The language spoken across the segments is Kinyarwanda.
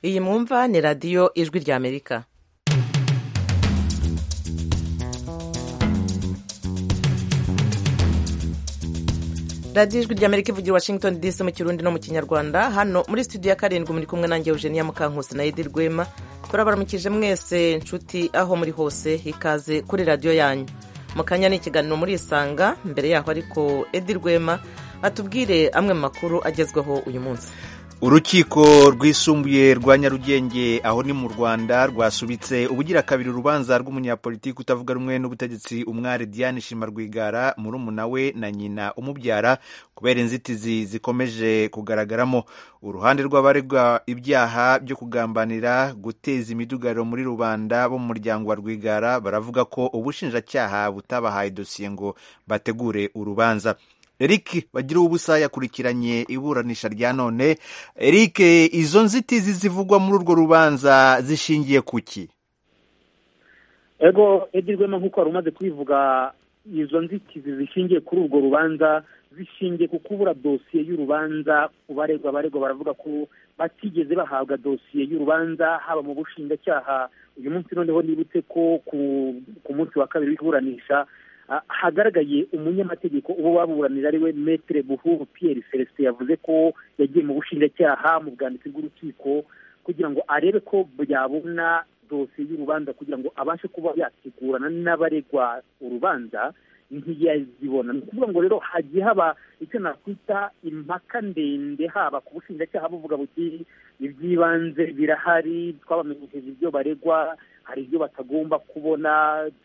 iyi mwumva ni radiyo ijwi ry'amerika radiyo ijwi ry'amerika ivugira i washington dc mu kirundi no mu kinyarwanda hano muri studio ya karindwi muri kumwe nanjye eugenia mukankusi na edi rwema turabaramukije mwese nshuti aho muri hose ikaze kuri radiyo yanyu mu kanya ni ikiganiro murisanga mbere yaho ariko edi rwema atubwire amwe mu makuru agezweho uyu munsi urukiko rwisumbuye rwa nyarugenge aho ni mu rwanda rwasubitse ubugira kabiri urubanza rw'umunyapolitiki utavuga rumwe n'ubutegetsi umwari diane shima rwigara murumuna we na nyina umubyara kubera inzitizi zikomeje kugaragaramo uruhande rw'abaregwa ibyaha byo kugambanira guteza imidugariro muri rubanda bo mu muryango wa rwigara baravuga ko ubushinjacyaha butabahaye dosiye ngo bategure urubanza Eric bagira ubusa yakurikiranye iburanisha rya none Eric izo nzitizi zivugwa muri urwo rubanza zishingiye ku ki ego egirwemo nk'uko wari umaze kubivuga izo nzitizi zishingiye kuri urwo rubanza zishingiye ku kubura dosiye y'urubanza baregwa baregwa baravuga ko batigeze bahabwa dosiye y'urubanza haba mu bushinjacyaha uyu munsi noneho nibutse ko ku munsi wa kabiri w'iburanisha hagaragaye umunyamategeko uwo baburanira ari we metere buhuru Pierre celestin yavuze ko yagiye mu bushinjacyaha mu bwanditsi bw'urukiko kugira ngo arebe ko byabona dosiye y'urubanza kugira ngo abashe kuba yategurana n'abaregwa urubanza ntiyazibona ni ukuvuga ngo rero hagiye haba icyo nakwita impaka ndende haba ku bushinjacyaha buvuga buti iby'ibanze birahari twabamenyesheje ibyo baregwa hari ibyo batagomba kubona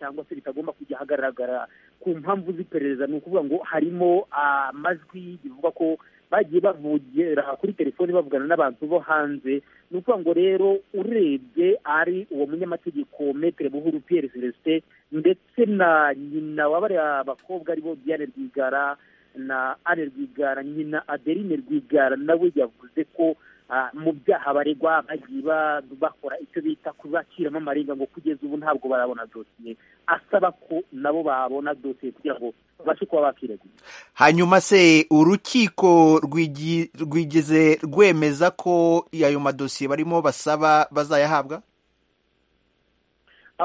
cyangwa se bitagomba kujya ahagaragara ku mpamvu z'iperereza ni ukuvuga ngo harimo amajwi bivuga ko bagiye bavugira kuri telefoni bavugana n'abantu bo hanze ni ukuvuga ngo rero urebye ari uwo munyamategeko metere buhuru Pierre celestin ndetse na nyina w'abariya bakobwa aribo diane rwigara na anne rwigara nyina adeline rwigara nawe yavuze ko mu byaha baregwa bagiye bakora icyo bita kubakiramo amarenga ngo kugeza ubu ntabwo barabona dosiye asaba ko nabo babona dosiye kugira ngo babashe kuba bakiregura hanyuma se urukiko rwigeze rwemeza ko ayo madosiye barimo basaba bazayahabwa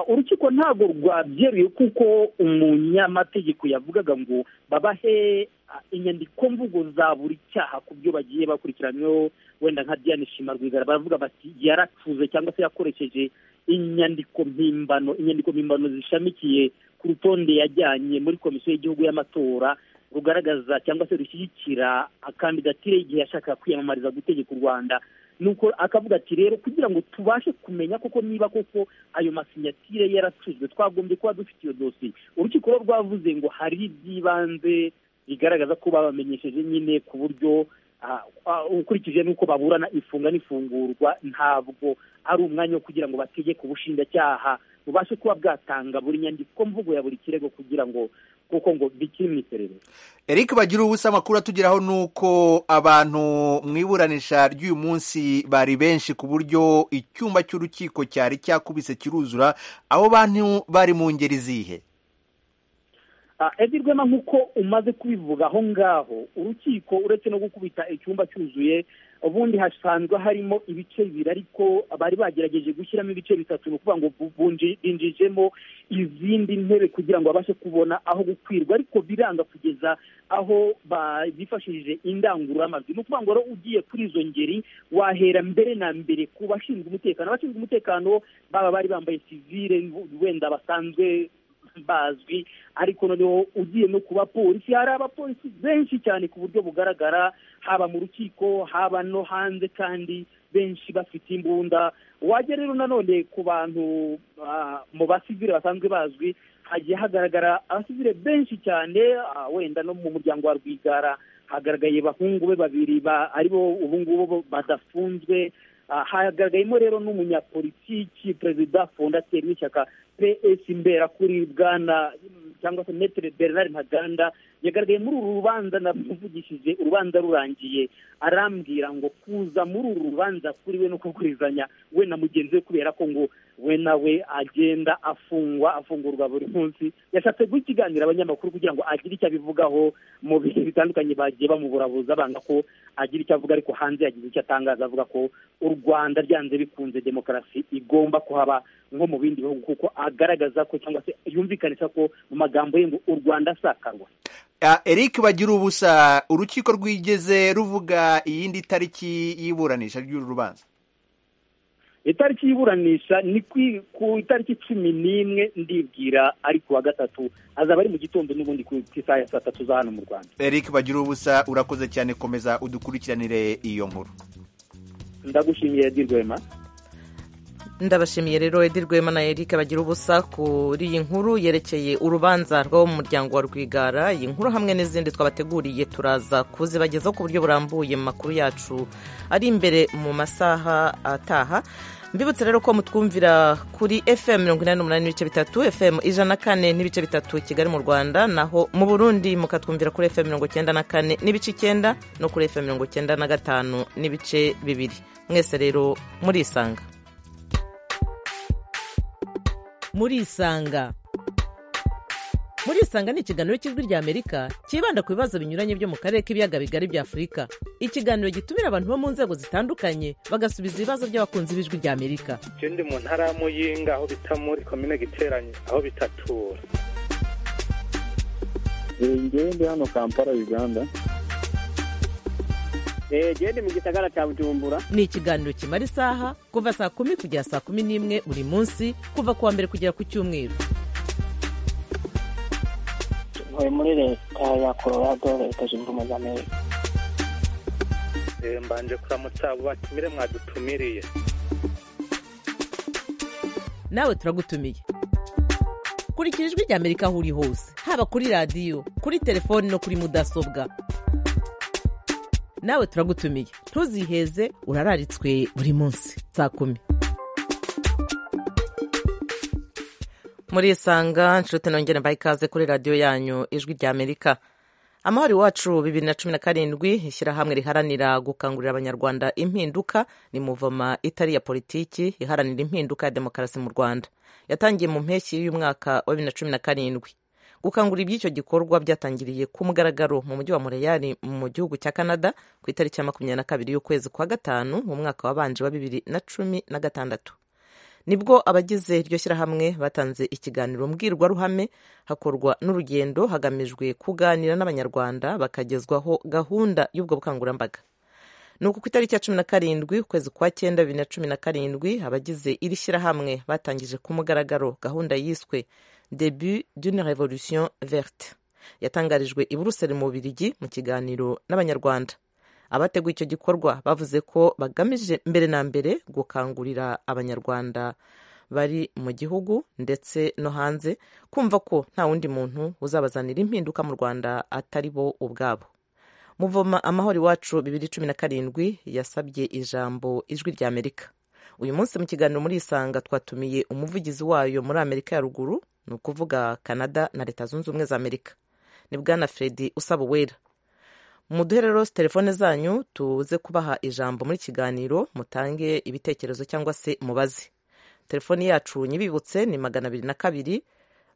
urukiko ntabwo rwabyeruye kuko umunyamategeko yavugaga ngo babahe inyandiko mvugo za buri cyaha ku byo bagiye bakurikiranyweho wenda nka diane shima rwigara baravuga bati yaracuze cyangwa se yakoresheje inyandiko mpimbano inyandiko mpimbano zishamikiye ku rutonde yajyanye muri komisiyo y'igihugu y'amatora rugaragaza cyangwa se rushyigikira kandidatire y'igihe yashakaga kwiyamamariza gutegeka u rwanda nuko akavuga ati rero kugira ngo tubashe kumenya koko niba koko ayo masinyatire yaracuzwe twagombye kuba dufite iyo dosiye urukiko rero rwavuze ngo hari iby'ibanze bigaragaza ko babamenyesheje nyine ku buryo ukurikije n'uko baburana ifunga n'ifungurwa ntabwo ari umwanya wo kugira ngo bategeke ubushinjacyaha bubashe kuba bwatanga buri nyandiko mvugo ya buri kirego kugira ngo kuko ngo bikiri mu iperereza eric bagira ubusa amakuru atugeraho ni uko abantu mu iburanisha ry'uyu munsi bari benshi ku buryo icyumba cy'urukiko cyari cyakubise kiruzura abo bantu bari mu ngeri zihe edi rwema nk'uko umaze kubivuga aho ngaho urukiko uretse no gukubita icyumba cyuzuye ubundi hasanzwe harimo ibice bibiri ariko bari bagerageje gushyiramo ibice bitatu ni ukuvuga ngo binjijemo izindi ntebe kugira ngo babashe kubona aho gukwirwa ariko biranga kugeza aho bifashishije indangururamajwi ni ukuvuga ngo rero ugiye kuri izo ngeri wahera mbere na mbere ku bashinzwe umutekano abashinzwe umutekano baba bari bambaye sivire wenda basanzwe bazwi ariko noneho ugiye no ku bapolisi hari abapolisi benshi cyane ku buryo bugaragara haba mu rukiko haba no hanze kandi benshi bafite imbunda wajya rero nanone ku bantu mu basivire basanzwe bazwi hagiye hagaragara abasivire benshi cyane wenda no mu muryango wa rwigara hagaragaye bahungu be babiri aribo ubu ngubu badafunzwe hagaragayemo rero n'umunyapolitiki perezida fondateri w'ishyaka ps imberakuri bwana cyangwa se metero bernard ntaganda yagaragaye muri uru rubanza navugishije urubanza rurangiye arambwira ngo kuza muri uru rubanza kuri we no kugurizanya we na mugenzi we kubera ko ngo we nawe agenda afungwa afungurwa buri munsi yashatse guha ikiganiro abanyamakuru kugira ngo agire icyo abivugaho mu bihe bitandukanye bagiye bamuburabuza banga ko agira icyo avuga ariko hanze yagize icyo atangaza avuga ko u rwanda ryanze bikunze demokarasi igomba kuhaba nko mu bindi bihugu kuko agaragaza ko cyangwa se yumvikanisha ko mu magambo ye ngo u rwanda asakarwa eric bagira ubusa urukiko rwigeze ruvuga iyindi tariki y'iburanisha ry'uru rubanza itariki y'iburanisha ni ku itariki cumi n'imwe ndibwira ari ku wa gatatu azaba ari mu gitondo n'ubundi ku isaha ya saa tatu za hano mu rwanda eric bagira ubusa urakoze cyane komeza udukurikiranire iyo nkuru ndagushimiye dirwema ndabashimiye rero edirwema na eric bagira ubusa kuri iyi nkuru yerekeye urubanza rwo mu muryango wa rwigara iyi nkuru hamwe n'izindi twabateguriye turaza kuzibagezaho ku buryo burambuye mu makuru yacu ari imbere mu masaha ataha mbibutse rero ko mutwumvira kuri fm mirongo inani n'umunani n'ibice bitatu fm ijana na kane n'ibice bitatu kigali mu rwanda naho mu burundi mukatwumvira kuri fm mirongo icyenda na kane n'ibice icyenda no kuri fm mirongo icyenda na gatanu n'ibice bibiri mwese rero murisanga murisanga murisanga ni ikiganiro cy'ijwi ry'amerika cyibanda ku bibazo binyuranye byo mu karere k'ibiyaga bigari bya afurika ikiganiro gitumira abantu bo mu nzego zitandukanye bagasubiza ibibazo by'abakunzi b'ijwi ry'amerika icyo ndi mu ntara y'amuyinga aho bita muri komine giteranye aho bitatura ngende hano kampala uganda genda mu gisagara cya bujumbura ni ikiganiro kimara isaha kuva saa kumi kugera saa kumi n'imwe buri munsi kuva ku wa mbere kugera ku cyumweru ntuye muri leta ya colorado leta zunze ubumwe za amerika mbanje kuramutsa abo batumire mwadutumiriye nawe turagutumiye kurikira ijwi rya amerika aho uri hose haba kuri radiyo kuri telefoni no kuri mudasobwa nawe turagutumiye ntuziheze urararitswe buri munsi saa kumi murisanga nshuti nongere mbaye ikaze kuri radiyo yanyu ijwi rya amerika amahoro iwacu bibiri na cumi na karindwi ishyirahamwe riharanira gukangurira abanyarwanda impinduka ni muvoma itari ya politiki iharanira impinduka ya demokarasi mu rwanda yatangiye mu mpeshyi y'umwaka wa bibiri na cumi na karindwi gukangura iby'icyo gikorwa byatangiriye ku mugaragaro mu mujyi wa mureyari mu gihugu cya canada ku itariki ya makumyabiri na kabiri y'ukwezi kwa gatanu mu mwaka wabanje wa bibiri na cumi na gatandatu nibwo abagize iryo shyirahamwe batanze ikiganiro mbwirwaruhame hakorwa n'urugendo hagamijwe kuganira n'abanyarwanda bakagezwaho gahunda y'ubwo bukangurambaga ni uku ku itariki ya cumi na karindwi ukwezi kwa cyenda bibiri na cumi na karindwi abagize iri shyirahamwe batangije ku mugaragaro gahunda yiswe debu d'une revolution verte yatangarijwe i buruseli mu bubirigi mu kiganiro n'abanyarwanda abateguye icyo gikorwa bavuze ko bagamije mbere na mbere gukangurira abanyarwanda bari mu gihugu ndetse no hanze kumva ko nta wundi muntu uzabazanira impinduka mu rwanda atari bo ubwabo muvoma amahoro iwacu bibiri cumi na karindwi yasabye ijambo ijwi rya amerika uyu munsi mu kiganiro muri isanga twatumiye umuvugizi wayo muri amerika ya ruguru ni ukuvuga canada na leta zunze ubumwe za amerika ni bwana fredi usaba uwera muduhe rero telefone zanyu tuze kubaha ijambo muri kiganiro mutange ibitekerezo cyangwa se mubaze telefoni yacu nyibibutse ni magana abiri na kabiri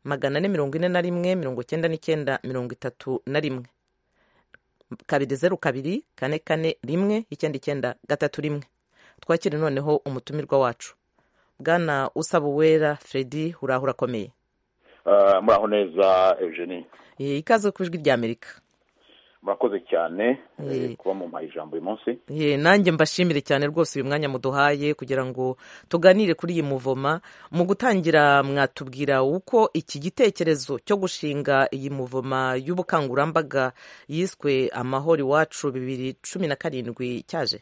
magana ane mirongo ine na rimwe mirongo icyenda n'icyenda mirongo itatu na rimwe kabiri zeru kabiri kane kane rimwe icyenda icyenda gatatu rimwe twakire noneho umutumirwa wacu bwana usaba uwera fredi uraho urakomeye muraho neza eugenie ikaze ku ijwi rya amerika murakoze cyane kuba mumpaye ijambo uyu munsi nanjye mbashimire cyane rwose uyu mwanya muduhaye kugira ngo tuganire kuri iyi muvoma mu gutangira mwatubwira uko iki gitekerezo cyo gushinga iyi muvoma y'ubukangurambaga yiswe amahoro iwacu bibiri cumi na karindwi cyaje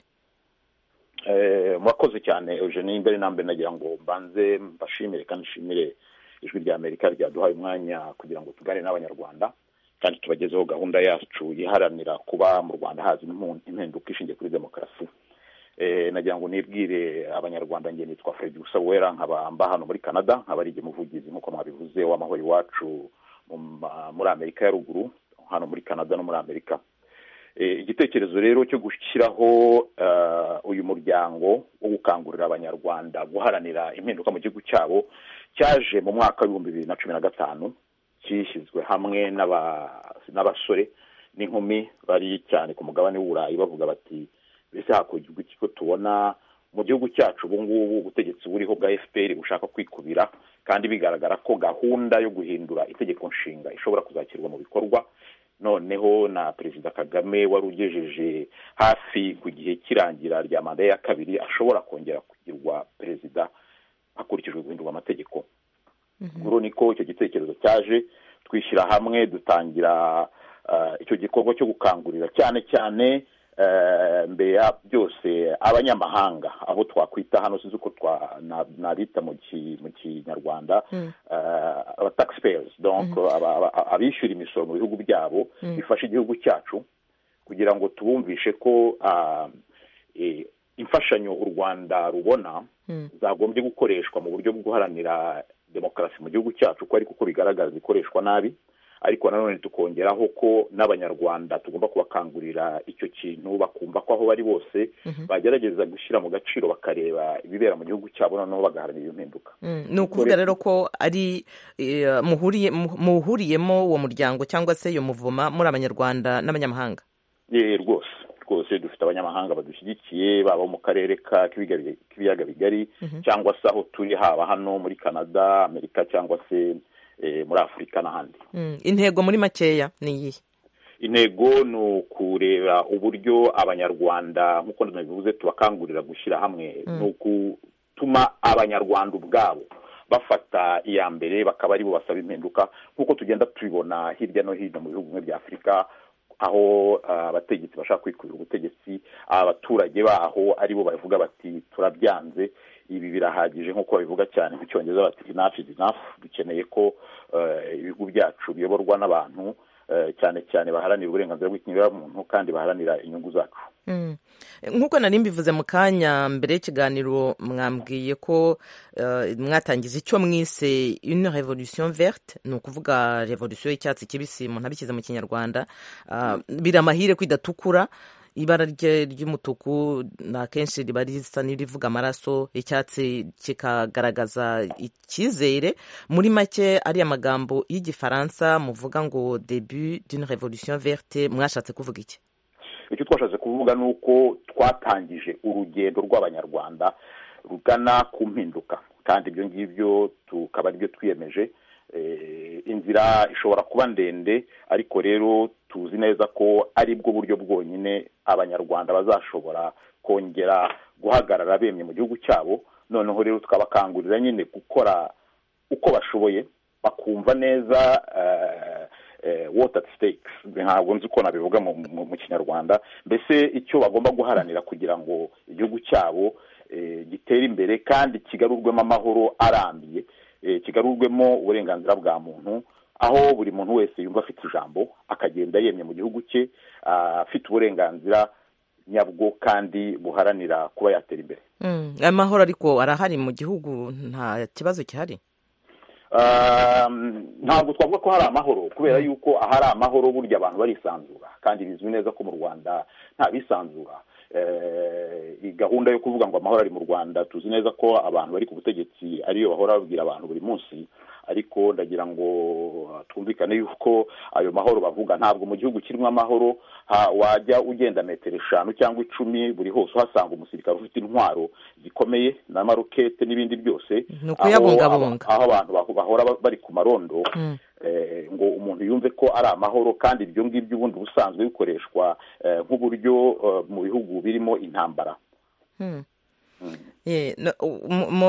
murakoze cyane eugenie mbere na mbere nagira ngo mbanze mbashimire kandi nshimire ijwi rya amerika ryaduhaye umwanya kugira ngo tuganire n'abanyarwanda kandi tubagezeho gahunda yacu yiharanira kuba mu rwanda haza impinduka ishingiye kuri demokarasi nagira ngo nibwire abanyarwanda njye nitwa Fred Usawera nkaba mba hano muri Canada nkaba ari umuvugizi nk'uko mwabivuze w'amahoro iwacu muri Amerika ya ruguru hano muri Canada no muri Amerika igitekerezo rero cyo gushyiraho uyu muryango wo gukangurira abanyarwanda guharanira impinduka mu gihugu cyabo cyaje mu mwaka w'ibihumbi bibiri na cumi na gatanu cyishyizwe hamwe n'abasore n'inkumi bari cyane ku mugabane w'uburayi bavuga bati mbese hakurya iki ko tubona mu gihugu cyacu ubu ngubu ubutegetsi buriho bwa fpr bushaka kwikubira kandi bigaragara ko gahunda yo guhindura itegeko nshinga ishobora kuzashyirwa mu bikorwa noneho na perezida kagame wari ugejeje hafi ku gihe cy'irangira rya manda ya kabiri ashobora kongera kugirwa perezida hakurikijwe guhindurwa amategeko nkuru niko icyo gitekerezo cyaje twishyira hamwe dutangira icyo gikorwa cyo gukangurira cyane cyane mbere ya byose abanyamahanga abo twakwita hano sinzi uko nabita mu kinyarwanda abatakisiperi abishyura imisoro mu bihugu byabo bifasha igihugu cyacu kugira ngo tubumvishe ko imfashanyo u rwanda rubona zagombye gukoreshwa mu buryo bwo guharanira demokarasi mu gihugu cyacu ko ariko uko bigaragara zikoreshwa nabi ariko nanone tukongeraho ko n'abanyarwanda tugomba kubakangurira icyo kintu bakumva ko aho bari bose bagerageza gushyira mu gaciro bakareba ibibera mu gihugu cyabo noneho bagaharanira iyo mpinduka ni ukuvuga rero ko ari muhuriyemo uwo muryango cyangwa se iyo muvoma muri abanyarwanda n'abanyamahanga rwose rwose dufite abanyamahanga badushyigikiye baba mu karere k'ibiyaga bigari cyangwa se aho turi haba hano muri canada amerika cyangwa se muri afurika n'ahandi intego muri makeya ni iyihe intego ni ukureba uburyo abanyarwanda nk'uko nabivuze tubakangurira gushyira hamwe ni ugutuma abanyarwanda ubwabo bafata iya mbere bakaba aribo basaba impinduka nk'uko tugenda tubibona hirya no hino mu bihugu bimwe bya afurika aho abategetsi bashaka kwikubira ubutegetsi abaturage baho aribo bavuga bati turabyanze ibi birahagije nk'uko babivuga cyane mu cyongereza bati inafu izi dukeneye ko ibihugu byacu biyoborwa n'abantu cyane cyane baharanira uburenganzira bw'ikiremwamuntu kandi baharanira inyungu zacu nk'uko nari mbivuze mu kanya mbere y'ikiganiro mwambwiye ko mwatangiza icyo mwise une revolution verte ni ukuvuga revolution y'icyatsi kibisi umuntu abishyize mu kinyarwanda biri amahire ko idatukura ibara ry'umutuku ni akenshi riba risa n'irivuga amaraso icyatsi kikagaragaza icyizere muri make ari amagambo y'igifaransa muvuga ngo debu d'une revolution verte mwashatse kuvuga iki icyo twashatse kuvuga ni uko twatangije urugendo rw'abanyarwanda rugana ku mpinduka kandi ibyo ngibyo tukaba aribyo twiyemeje inzira ishobora kuba ndende ariko rero tuzi neza ko aribwo buryo bwonyine abanyarwanda bazashobora kongera guhagarara bemye mu gihugu cyabo noneho rero tukabakangurira nyine gukora uko bashoboye bakumva neza water stakes ntabwo nzi uko nabivuga mu kinyarwanda mbese icyo bagomba guharanira kugira ngo igihugu cyabo gitere imbere kandi kigarurwemo amahoro arambiye kigarurwemo uburenganzira bwa muntu aho buri muntu wese yumva afite ijambo akagenda yemye mu gihugu cye afite uburenganzira nyabwo kandi buharanira kuba yatera imbere amahoro ariko arahari mu gihugu nta kibazo gihari ntabwo twavuga ko hari amahoro kubera yuko ahari amahoro burya abantu barisanzura kandi bizwi neza ko mu rwanda nta bisanzura gahunda yo kuvuga ngo amahoro ari mu rwanda tuzi neza ko abantu bari ku butegetsi ariyo bahora babwira abantu buri munsi ariko ndagira ngo twumvikane yuko ayo mahoro bavuga ntabwo mu gihugu kirimo amahoro wajya ugenda metero eshanu cyangwa icumi buri hose uhasanga umusirikare ufite intwaro zikomeye na marokete n'ibindi byose aho abantu bahora bari ku marondo ngo umuntu yumve ko ari amahoro kandi ibyo ngibyo ubundi busanzwe bikoreshwa nk'uburyo mu bihugu birimo intambara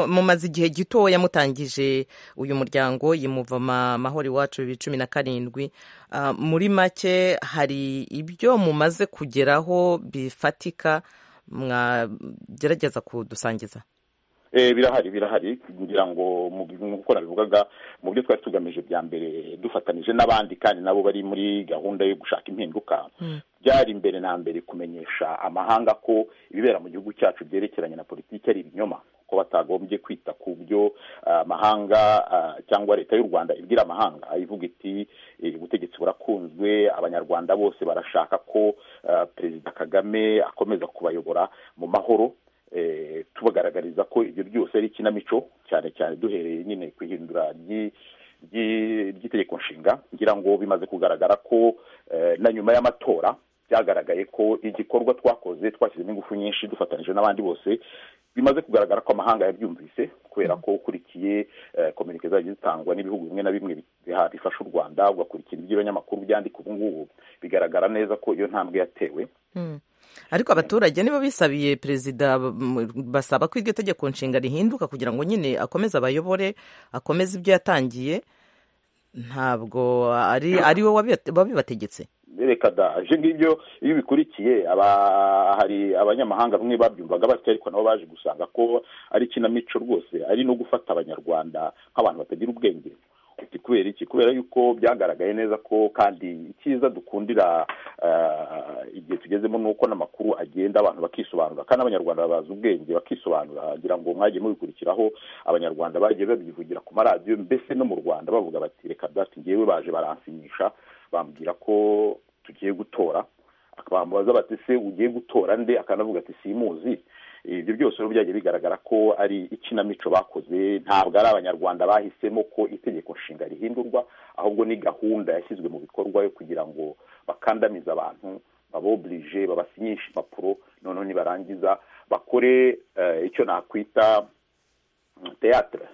mumaze igihe gitoya mutangije uyu muryango yimuvama amahoro iwacu bibiri cumi na karindwi muri make hari ibyo mumaze kugeraho bifatika mwagerageza kudusangiza birahari birahari kugira ngo nk'uko nabivugaga mu byo twari tugamije bya mbere dufatanije n'abandi kandi nabo bari muri gahunda yo gushaka impinduka byari mbere na mbere kumenyesha amahanga ko ibibera mu gihugu cyacu byerekeranye na politiki ari ibinyoma ko batagombye kwita ku byo amahanga cyangwa leta y'u rwanda ibwira amahanga ivuga iti ubutegetsi burakunzwe abanyarwanda bose barashaka ko perezida kagame akomeza kubayobora mu mahoro tubagaragariza ko ibyo byose ari ikinamico cyane cyane duhereye nyine ku ihindura ry'itegeko nshinga ngira ngo bimaze kugaragara ko na nyuma y'amatora byagaragaye ko igikorwa twakoze twashyizemo ingufu nyinshi dufatanyije n'abandi bose bimaze kugaragara ko amahanga yabyumvise kubera ko ukurikiye kominike zagiye zitangwa n'ibihugu bimwe na bimwe bifasha u rwanda ugakurikira iby'abanyamakuru byandika ubu ngubu bigaragara neza ko iyo ntambwe yatewe ariko abaturage nibo bisabiye perezida basaba ko iryo tegeko nshinga rihinduka kugira ngo nyine akomeze abayobore akomeze ibyo yatangiye ntabwo ari ari we wabibategetse reka da ibyo ngibyo iyo ubikurikiye hari abanyamahanga bamwe babyumvaga batyo ariko nabo baje gusanga ko ari ikinamico rwose ari no gufata abanyarwanda nk'abantu batagira ubwenge kubera iki kubera yuko byagaragaye neza ko kandi icyiza dukundira igihe tugezemo ni uko n'amakuru agenda abantu bakisobanura kandi abanyarwanda bazi ubwenge bakisobanura ngira ngo mwagiye mubikurikiraho abanyarwanda bagiye babyivugira ku maradiyo mbese no mu rwanda bavuga bati reka dati ngewe baje baransinyisha bambwira ko tugiye gutora bamubaza bati se ugiye gutora nde akanavuga ati simuzi ibyo byose rero byagiye bigaragara ko ari ikinamico bakoze ntabwo ari abanyarwanda bahisemo ko itegeko nshinga rihindurwa ahubwo ni gahunda yashyizwe mu bikorwa yo kugira ngo bakandamize abantu baboburije babasinyishe impapuro noneho nibarangiza bakore icyo nakwita teyatere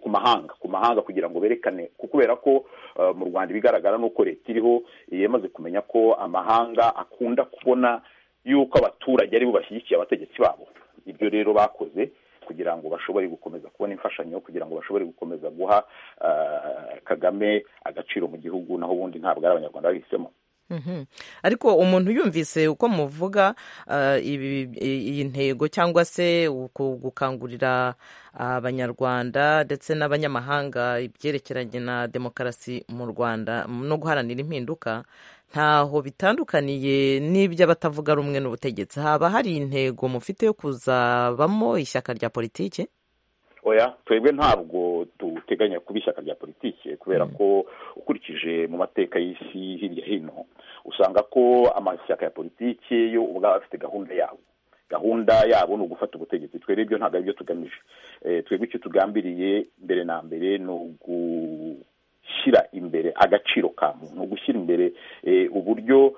ku mahanga ku mahanga kugira ngo berekane kubera ko mu rwanda ibigaragara ni uko leta iriho yamaze kumenya ko amahanga akunda kubona yuko abaturage aribo bashyigikiye abategetsi babo ibyo rero bakoze kugira ngo bashobore gukomeza kubona imfashanyo kugira ngo bashobore gukomeza guha kagame agaciro mu gihugu naho ubundi ntabwo ari abanyarwanda bahisemo ariko umuntu yumvise uko muvuga iyi ntego cyangwa se gukangurira abanyarwanda ndetse n'abanyamahanga ibyerekeranye na demokarasi mu rwanda no guharanira impinduka ntaho bitandukaniye n'ibyo abatavuga rumwe n'ubutegetsi haba hari intego mufite yo kuzabamo ishyaka rya politiki oya twebwe ntabwo duteganya kuba ishyaka rya politiki kubera ko ukurikije mu mateka y'isi hirya hino usanga ko amashyaka ya politiki yo ubwaba afite gahunda yabo gahunda yabo ni ugufata ubutegetsi twere ibyo ntabwo ari byo tugamije twebwe icyo tugambiriye mbere na mbere ni ugu gushyira imbere agaciro ka muntu gushyira imbere uburyo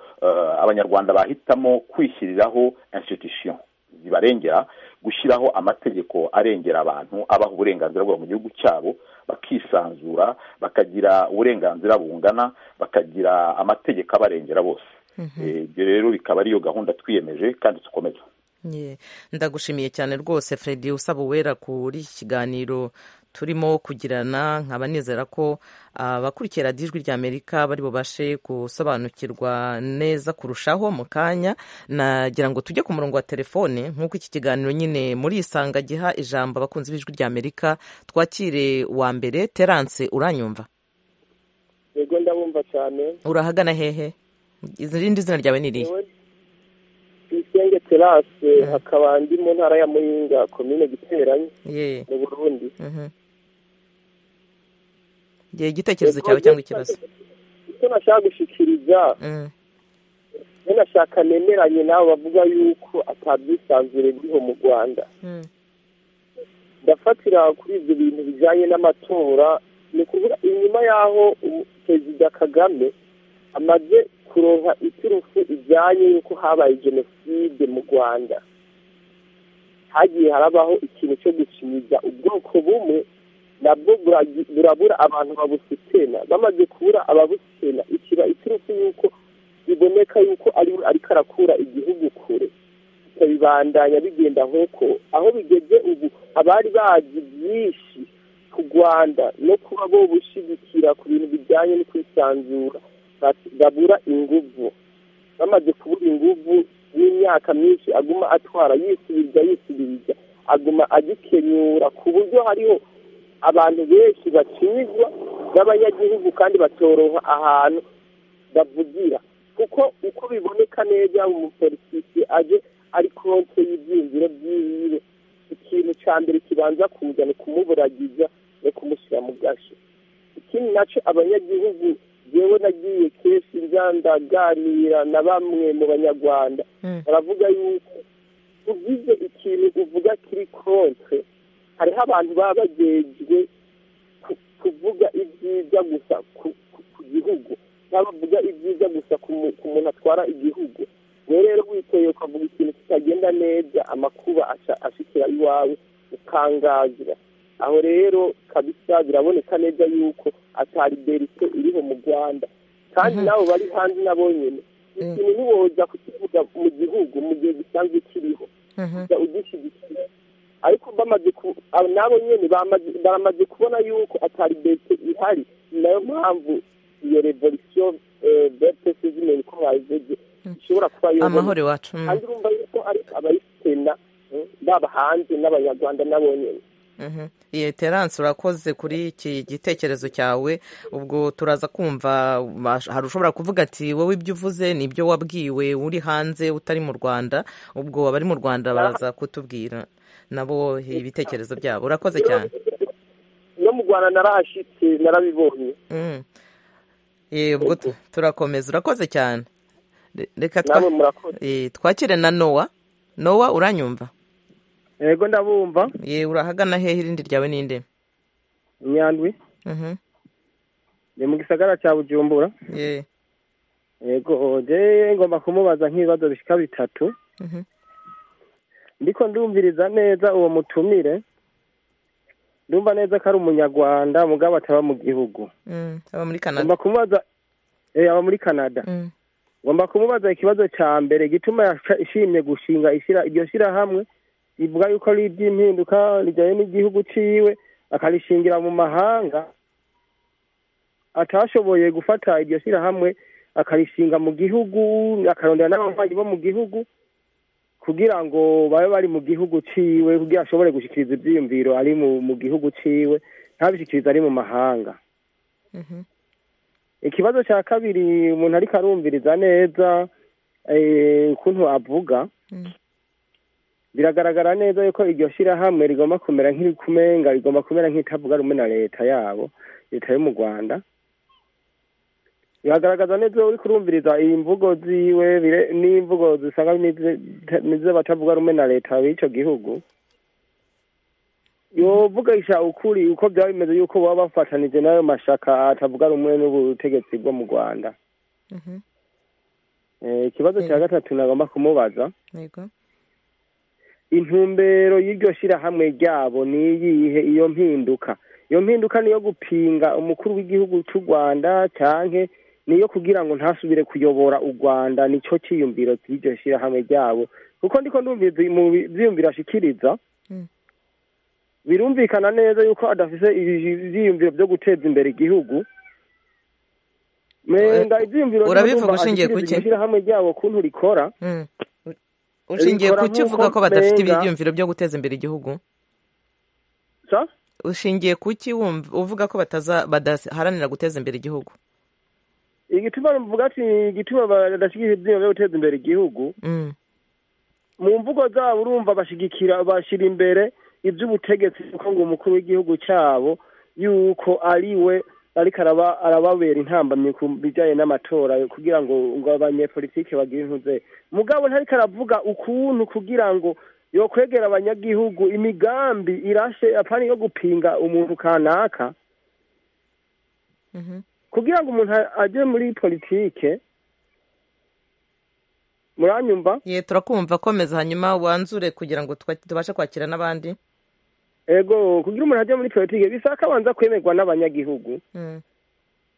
abanyarwanda bahitamo kwishyiriraho institution zibarengera gushyiraho amategeko arengera abantu abaha uburenganzira bwabo mu gihugu cyabo bakisanzura bakagira uburenganzira bungana bakagira amategeko abarengera bose ibyo rero bikaba ariyo gahunda twiyemeje kandi dukomeza ndagushimiye cyane rwose Freddy usaba uwera kuri iki kiganiro turimo kugirana nkaba nizera ko abakurikira ijwi ry'amerika bari bubashe gusobanukirwa neza kurushaho mu kanya nagira ngo tujye ku murongo wa telefone nk'uko iki kiganiro nyine muri isanga giha ijambo abakunzi b'ijwi ry'amerika twakire wa mbere terance uranyumva yego ndabumva cyane urahagana hehe irindi zina ryawe ni irihe tuyisenge terase akaba ndi mu ntara ya muyinga komine giteranye mu burundi igitekerezo cyawe cyangwa ikibazo icyo nashaka gushyikiriza iyo nashaka nemeranye nawe bavuga yuko atabyisanzure buriho mu rwanda ndafatira kuri ibyo bintu bijyanye n'amatora ni ukuvuga inyuma y'aho perezida kagame amaze kuronka iturufu ijyanye y'uko habaye jenoside mu rwanda hagiye harabaho ikintu cyo gushimiza ubwoko bumwe nabwo burabura abantu babusitena bamaze kubura ababusitena ikiba iturufu y'uko biboneka y'uko ariwe ariko arakura igihugu kure ikabibandanya bigenda nk'uko aho bigeze ubu abari bazi byinshi ku rwanda no kuba bo bushyigikira ku bintu bijyanye no kwisanzura babura inguvu bamaze kubura inguvu n'imyaka myinshi aguma atwara yisubiza yisubiza aguma agikenyura ku buryo hariho abantu benshi bakizwa n'abanyagihugu kandi batoroha ahantu bavugira kuko uko biboneka neza umupolitiki aje ari konte y'ibyiyumviro byiwe ikintu cya mbere kibanza kuza ni kumuburagiza no kumushyira mu gashe ikindi nacyo abanyagihugu yewe nagiye kenshi nzandaganira na bamwe mu banyarwanda baravuga yuko ugize ikintu uvuga kiri konte hariho abantu baba bagejwe kuvuga ibyiza gusa ku gihugu bavuga ibyiza gusa ku muntu atwara igihugu wowe rero witeye ukavuga ikintu kitagenda neza amakuba ashikira iwawe ukangazira aho rero kabisa biraboneka neza yuko atari berite iriho mu rwanda kandi nabo bari hanze nabo nyine ikintu ntiwoza kukivuga mu gihugu mu gihe gisanzwe kiriho ugishyigikira ariko bamaze nabo nyine baramaze kubona yuko atari berite ihari ni nayo mpamvu iyo revolisiyo bepesi zimenya uko bayivuze ishobora kuba yoroshye amahoro iwacu kandi urumva yuko ari abayitena baba hanze n'abanyarwanda nabo nyine iyi terance urakoze kuri iki gitekerezo cyawe ubwo turaza kumva hari ushobora kuvuga ati wowe ibyo uvuze ni ibyo wabwiwe uri hanze utari mu rwanda ubwo abari mu rwanda baraza kutubwira nabo ibitekerezo byabo urakoze cyane no mu rwanda narahashyitse narabibonye ubwo turakomeza urakoze cyane reka nawe murakoze twakire na nowa nowa uranyumva yego ndabumva ye urahagana hehe irindi ryawe ninde nyandwi ni mu gisagara cya bujumbura ye yego je ngomba kumubaza nk'ibibazo bishika bitatu ndiko ndumviriza neza uwo mutumire ndumva neza ko ari umunyarwanda mugabo ataba mu gihugu Mm, aba muri ngomba canada kumubaza eh, aba muri canada Mm, ngomba kumubaza ikibazo cya mbere gituma yasha- ishimye gushinga ishira iryo shyirahamwe rivuga yuko ari iby'impinduka rijyanye n'igihugu ciwe akarishingira mu mahanga atashoboye gufata iryo shyirahamwe akarishinga mu gihugu akarondera n'ababanyi bo mu gihugu kugira ngo babe bari mu gihugu ciwe kugira ashobore gushikiriza ivyiyumviro ari mu mu gihugu ciwe ntabishikiriza ari mu mahanga mhm. ikibazo cya kabiri umuntu ariko arumviriza neza eh, ukuntu avuga Mm. biragaragara neza yuko iryo shyirahamwe rigomba kumera nk'irikumenga rigomba kumera nk'itavuga rumwe na leta yabo leta yo mu rwanda biragaragaza neza iyo uri kurumviriza iyi mvugo ziwe bire- n'imvugo zisanga n'izi- n'izo batavuga rumwe na leta b'icyo gihugu yovugisha ukuri uko byaba bimeze yuko baba bafatanije n'ayo mashaka atavuga rumwe n'ubutegetsi bwo mu rwanda Mhm. Eh, ikibazo cya gatatu nagomba kumubaza yego intumbero y'iryo shyirahamwe ryabo ni iyihe iyo mpinduka iyo mpinduka niyo gupinga umukuru w'igihugu cy'u rwanda cyangwa niyo kugira ngo ntasubire kuyobora u rwanda nicyo cyiyumviro cy'iryo shyirahamwe ryabo kuko ndiko ndumviriza mu byiyumviro ashikiriza Mm. birumvikana neza yuko adafise ibi- ivyiyumviro byo guteza imbere igihugu menga ivyiyumviro bimwe Urabivuga ndumva ushingiye ashikiriza kuki? iryo shyirahamwe ryabo kuntu rikora Mm. U- ushingiye Rikora kuki nk'uko uvuga ko badafite menga- ibyiyumviro byo guteza imbere igihugu sa ushingiye kuki wumva- uvuga ko bataza badaharanira guteza imbere igihugu igituma mvuga ati igituma badashigikira ivyiyumviro byo guteza imbere igihugu Mm, mu mvugo zabo urumva bashigikira bashira imbere ivy'ubutegetsi kuko ngo umukuru w'igihugu cabo yuko ari we ariko araba arababera intambamyi ku bijanye n'amatora kugira ngo ngo abanyepolitike bagire intuze mugabo ntariko aravuga ukuntu kugira ngo yokwegera abanyagihugu imigambi irashe apana yo gupinga umuntu kanaka mhm. kugira ngo umuntu a- aje muri politike muranyumva ye turakumva komeza hanyuma wanzure kugira ngo twa- tubashe kwakira n'abandi ego kugira umuntu ajya muri politike bisaba ko abanza kwemerwa n'abanyagihugu Mm,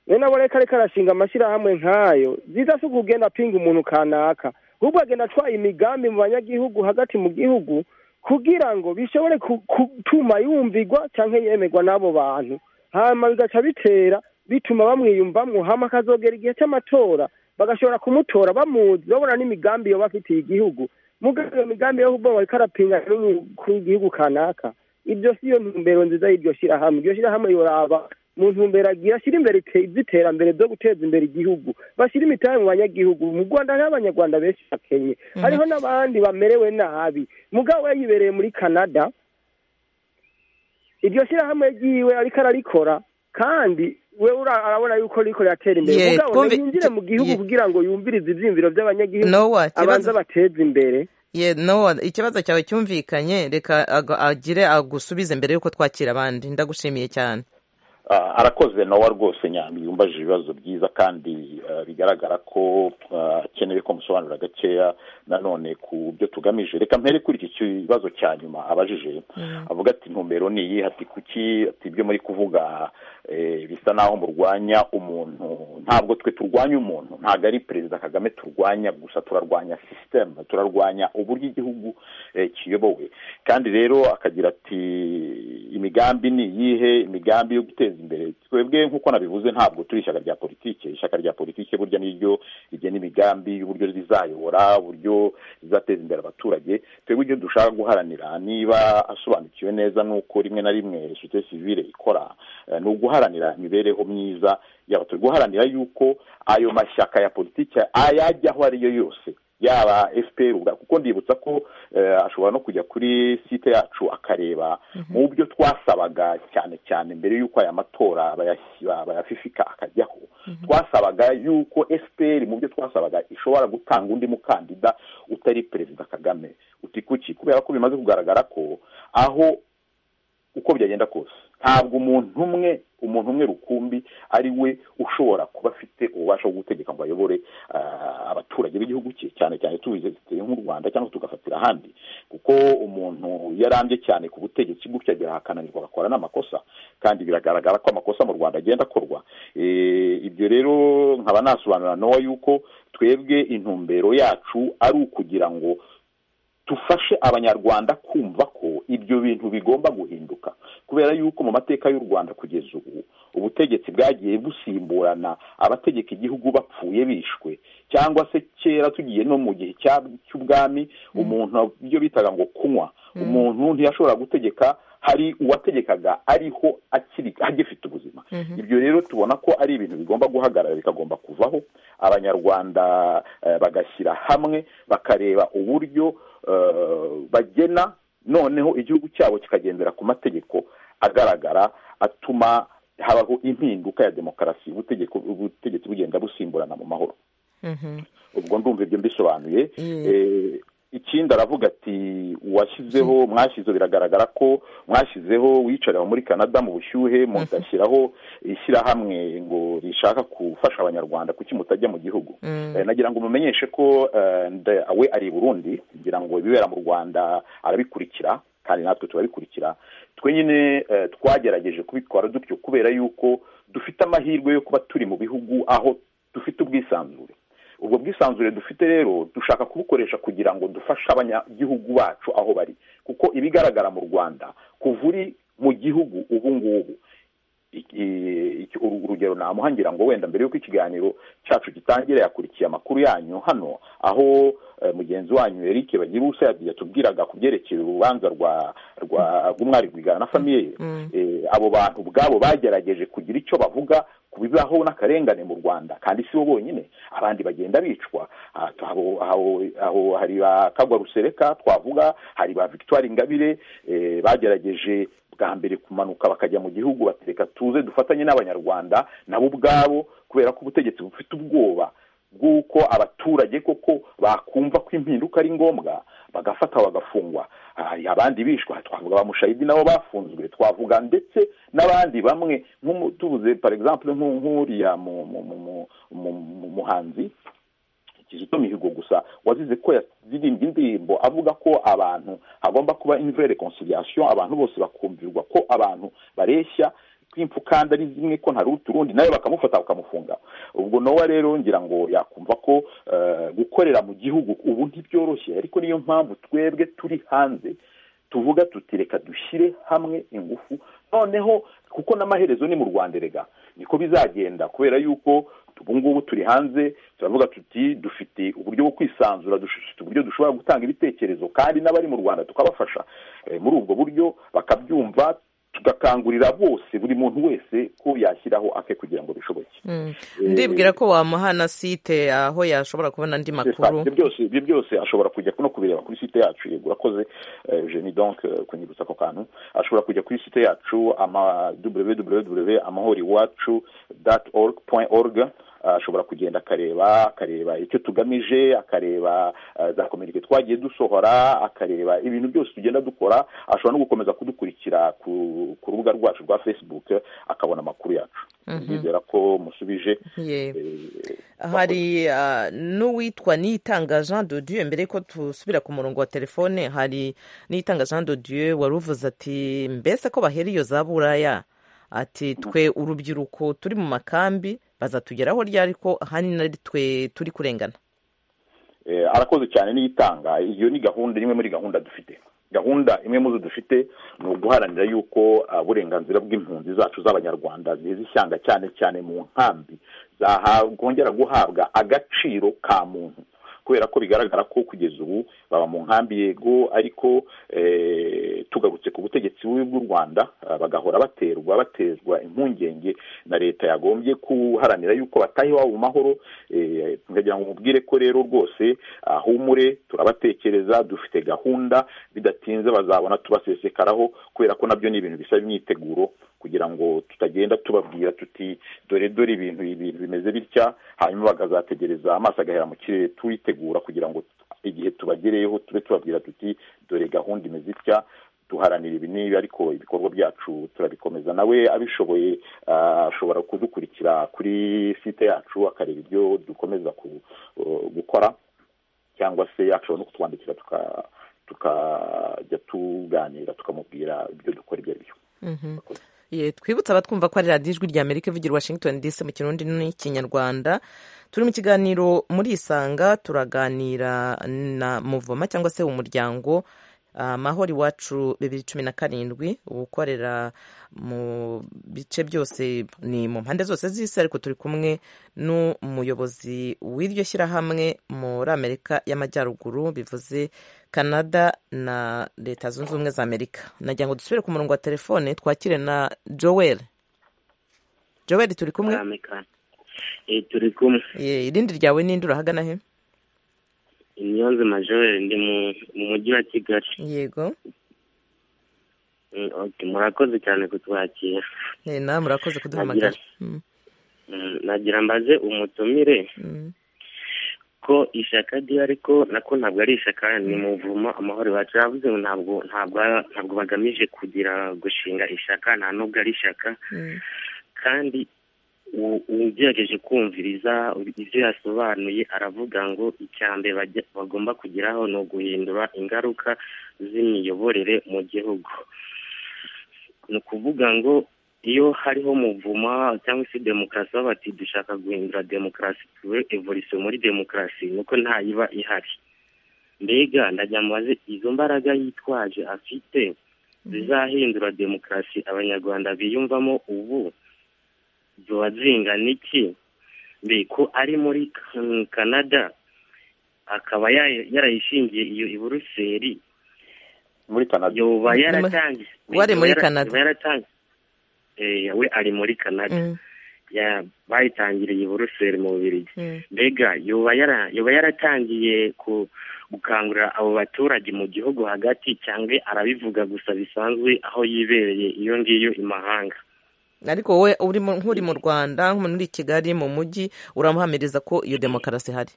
rero nabo reka ariko arashinga amashyirahamwe nk'ayo byiza si ukugenda apinga umuntu kanaka ahubwo agenda atwaye imigambi mu banyagihugu hagati mu gihugu kugira ngo bishobore ku- gutuma yumvigwa cyangwa yemerwa n'abo bantu hanyuma bigaca bitera bituma bamwiyumvamo hama akazogera igihe cy'amatora bagashobora kumutora bamuzi babona n'imigambi yoba afitiye igihugu mugabo iyo migambi yo kuba bariko arapinga n'umukuru w'igihugu kanaka ibyo si yo ntumbero nziza y'iryo shyirahamwe iryo shyirahamwe yoraba mu ntumbero agira ashyire imbere z'iterambere zo guteza imbere igihugu bashyire imitahe mu banyagihugu mu rwanda hariho abanyarwanda benshi bakenye hariho n'abandi bamerewe nabi mugabo we yibereye muri canada iryo shyirahamwe ryiwe ariko ararikora kandi we urabona yuko riko riratera imbere Yeah, mugabo twumve- ntiyinjire mu gihugu yeah. kugira ngo yumvirize ivyiyumviro by'abanyagihugu Nowa, ikibazo- abanza bateze imbere Ye, no ikibazo cyawe cyumvikanye reka ag- agire agusubize mbere y'uko twakira abandi ndagushimiye cyane Ah, arakoze nawe rwose nyambi yumbaje ibibazo byiza kandi ah, bigaragara ko ah, akeneye ko musobanurira gakeya nanone ku byo tugamije reka mpere kuri iki kibazo cya nyuma abajije avuga ati intumbero ni iyi ati kuki ati ibyo muri kuvuga eh, bisa naho murwanya umuntu ntabwo twe turwanya umuntu ntabwo ari perezida kagame turwanya gusa turarwanya sisiteme turarwanya uburyo igihugu eh, kiyobowe kandi rero akagira ati imigambi ni iyihe imigambi yo guteza imbere twebwe nk'uko nabivuze ntabwo turi ishyaka rya politike ishyaka rya politike burya niryo rigena imigambi y'uburyo rizayobora uburyo rizateza imbere abaturage twebwe ibyo dushaka guharanira niba asobanukiwe neza n'uko rimwe na rimwe sosiyete sivile ikora eh, ni uguharanira imibereho myiza y'abaturage guharanira yuko ayo mashyaka ya politike ayajya aho ariyo yose yaba fpr ubwa- kuko ndibutsa ko eh, ashobora no kujya kuri site yacu akareba mu byo twasabaga cyane cyane mbere y'uko aya matora bayashyira- bayafifika akajyaho twasabaga y'uko fpr mu byo twasabaga ishobora gutanga undi mukandida utari perezida kagame uti kuki kubera ko bimaze kugaragara ko aho uko byagenda kose ntabwo umuntu umwe umuntu umwe rukumbi ari we ushobora kuba afite ububasha bwo gutegeka ngo ayobore ah, abaturage b'igihugu cye cyane cyane tubize nk'u rwanda cyangwa tugafatira ahandi kuko umuntu yarambye cyane ku butegetsi gutya birahakananirwa agakora n'amakosa kandi biragaragara ko amakosa mu rwanda agenda akorwa Eh, ibyo rero nkaba nasobanura nowa yuko twebwe intumbero yacu ari ukugira ngo dufashe abanyarwanda kumva ko ibyo bintu bigomba guhinduka kubera yuko mu mateka y'u rwanda kugeza ubu ubutegetsi bwagiye busimburana abategeka igihugu bapfuye bishwe cyangwa se kera tugiye no mu gihe cya- cy'ubwami umuntu ibyo bitaga ngo kunywa umuntu ntiyashobora gutegeka hari uwategekaga ariho akiri agifite ubuzima ibyo rero tubona ko ari ibintu bigomba guhagarara bikagomba kuvaho abanyarwanda eh, bagashyira hamwe bakareba uburyo eh, bagena noneho igihugu cyabo kikagendera ku mategeko agaragara atuma habaho impinduka ya demokarasi ubutegeko ubutegetsi bugenda busimburana mu mahoro ubwo ndumva ibyo mbisobanuye Eh, ikindi aravuga ati uwashyizeho mwashyizeho biragaragara ko mwashyizeho wicarira muri canada mu bushyuhe mugashyiraho ishyirahamwe ngo rishaka gufasha abanyarwanda kuki mutajya mu gihugu Eh, nagira ngo mumenyeshe ko eh, nda- we ari i burundi ngira ngo ibibera mu rwanda arabikurikira kandi natwe turabikurikira twe nyine eh, twagerageje kubitwara dutyo kubera yuko dufite amahirwe yo kuba turi mu bihugu aho dufite ubwisanzure ubwo bwisanzure dufite rero dushaka kubukoresha kugira ngo dufashe abanyagihugu bacu aho bari kuko ibigaragara mu rwanda kuva uri mu gihugu ubu ngubu i- i- iki- uru- urugero namuha ngira ngo wenda mbere y'uko ikiganiro cyacu gitangira yakurikiye amakuru yanyu hano aho eh, mugenzi wanyu eric bagiruse yatubwiraga ku byerekeye urubanza rwa rwa rw'umwari rwigana na famiye ye Eh, abo bantu ubwabo bagerageje kugira icyo bavuga ku bibaho n'akarengane mu rwanda kandi si bo bonyine abandi bagenda bicwa Ah, aho- aho- aho hari ba kagwa rusereka twavuga hari ba victoire ingabire eh, bagerageje bwa mbere kumanuka bakajya mu gihugu batereka tuze dufatanye n'abanyarwanda nabo ubwabo kubera ko ubutegetsi bufite ubwoba bw'uko abaturage koko bakumva ko impinduka ari ngombwa bagafata bagafungwa hari abandi bishwa twavuga ba mushayidi nabo bafunzwe twavuga ndetse n'abandi bamwe nk'umu- tuvuze par exemple nk'u- nk'uriya mu- mu- mu- mu- mu- mu- muhanzi kizito mihigo gusa wazize ko yazirimbye indirimbo avuga ko abantu hagomba kuba une vraie reconciliation abantu bose bakumvirwa ko abantu bareshya ko impfukanda ari zimwe ko nta ruti urundi nawe bakamufata bakamufunga ubwo nowa rero ngira ngo yakumva ko eh, gukorera mu gihugu ubu ntibyoroshye ariko niyo mpamvu twebwe turi hanze tuvuga tuti reka dushyire hamwe ingufu noneho kuko n'amaherezo ni mu rwanda erega niko bizagenda kubera yuko ubu ngubu turi hanze turavuga tuti dufite uburyo bwo kwisanzura dufite uburyo dushobora gutanga ibitekerezo kandi n'abari mu rwanda tukabafasha Eh, muri ubwo buryo bakabyumva tugakangurira bose buri muntu wese ko yashyiraho ake kugira ngo bishoboke ndibwira ko wamuha na site aho yashobora kubona andi makuru ibyo byose ibyo byose ashobora kujya no kubireba kuri site yacu yego urakoze jeni donk kunyibutsa ako kantu ashobora kujya kuri site yacu ama www amahoro iwacu dati orugu point orugu ashobora kugenda akareba akareba icyo tugamije akareba za kominike twagiye dusohora akareba ibintu byose tugenda dukora ashobora no gukomeza kudukurikira ku rubuga rwacu rwa facebook akabona amakuru yacu ndizera ko musubije hari n'uwitwa nitanga jean dodieu mbere ko dusubira ku murongo wa telefone hari nitanga jean dodieu wari uvuze ati mbese ko bahera iyo za buraya ati twe urubyiruko turi mu makambi bazatugeraho ryari ko ahanini ari twe turi kurengana arakoze cyane n'itanga iyo ni gahunda imwe muri gahunda dufite gahunda imwe mu zo dufite ni uguharanira yuko uburenganzira bw'impunzi zacu z'abanyarwanda ziza ishyanga cyane cyane mu nkambi zakongera guhabwa agaciro ka muntu kubera ko bigaragara ko kugeza ubu baba mu nkambi yego ariko tugarutse ku butegetsi bubi bw'u rwanda bagahora baterwa batezwa impungenge na leta yagombye guharanira yuko bataha iwabo mu mahoro tukagira ngo mubwire ko rero rwose ahumure turabatekereza dufite gahunda bidatinze bazabona tubasesekaraho kubera ko nabyo ni ibintu bisaba imyiteguro kugira ngo tutagenda tubabwira tuti dore dore ibintu ibintu bimeze bitya hanyuma bakazategereza amaso agahera mu kirere tuwitega kugira ngo igihe tubagereyeho tube tubabwira tuti dore gahunda imeze itya duharanira ibi n'ibi ariko ibikorwa byacu turabikomeza nawe abishoboye ashobora kudukurikira kuri site yacu akareba ibyo dukomeza gukora cyangwa se ashobora no kutwandikira tukajya tuganira tukamubwira ibyo dukora ibyo ari byo twibutsa abatwumva ko ari radiyo ijwi rya amerika ivugira washington dc mu kirundi n'ikinyarwanda turi mu kiganiro muri isanga turaganira na muvoma cyangwa se umuryango amahoro iwacu bibiri cumi na karindwi ukorera mu bice byose ni mu mpande zose z'isi ariko turi kumwe n'umuyobozi w'iryo shyirahamwe muri amerika y'amajyaruguru bivuze canada na leta zunze ubumwe za amerika nagira ngo dusubire ku murongo wa telefone twakire na joel joel turi kumwe turi kumwe irindi ryawe n'indi urahagana he imyonzima joel ndi mu mujyi wa kigali yego murakoze cyane kutwakira nawe murakoze kuduhamagara nagira mbaze umutumire ko ishyaka ryo ariko nako ntabwo ari ishyaka ni muvumo amahoro iwacu yavuze ngo ntabwo ntabwo bagamije kugira gushinga ishyaka nta nubwo ari ishyaka kandi ugerageje kumviriza ibyo yasobanuye aravuga ngo icya mbere bagomba kugeraho ni uguhindura ingaruka z'imiyoborere mu gihugu ni ukuvuga ngo iyo hariho muvuma cyangwa se demokarasi bati dushaka guhindura demokarasi tuwe evolisiyo muri demokarasi nuko ntayiba ihari mbega ndagira mubaze izo mbaraga yitwaje afite zizahindura demokarasi abanyarwanda biyumvamo ubu ziba zingana iki mbeko ari muri canada akaba yarayishingiye iyo i buruseli muri canada yoba yaratangiye wari muri canada we ari muri canada bayitangiriye i buruseli mu bubiri mbega yoba yaratangiye gukangurira abo baturage mu gihugu hagati cyangwa arabivuga gusa bisanzwe aho yibereye iyo ngiyo i mahanga ariko wowe nk'uri mu rwanda nk'umuntu uri i kigali mu mujyi uramuhamiriza ko iyo demokarasi ihari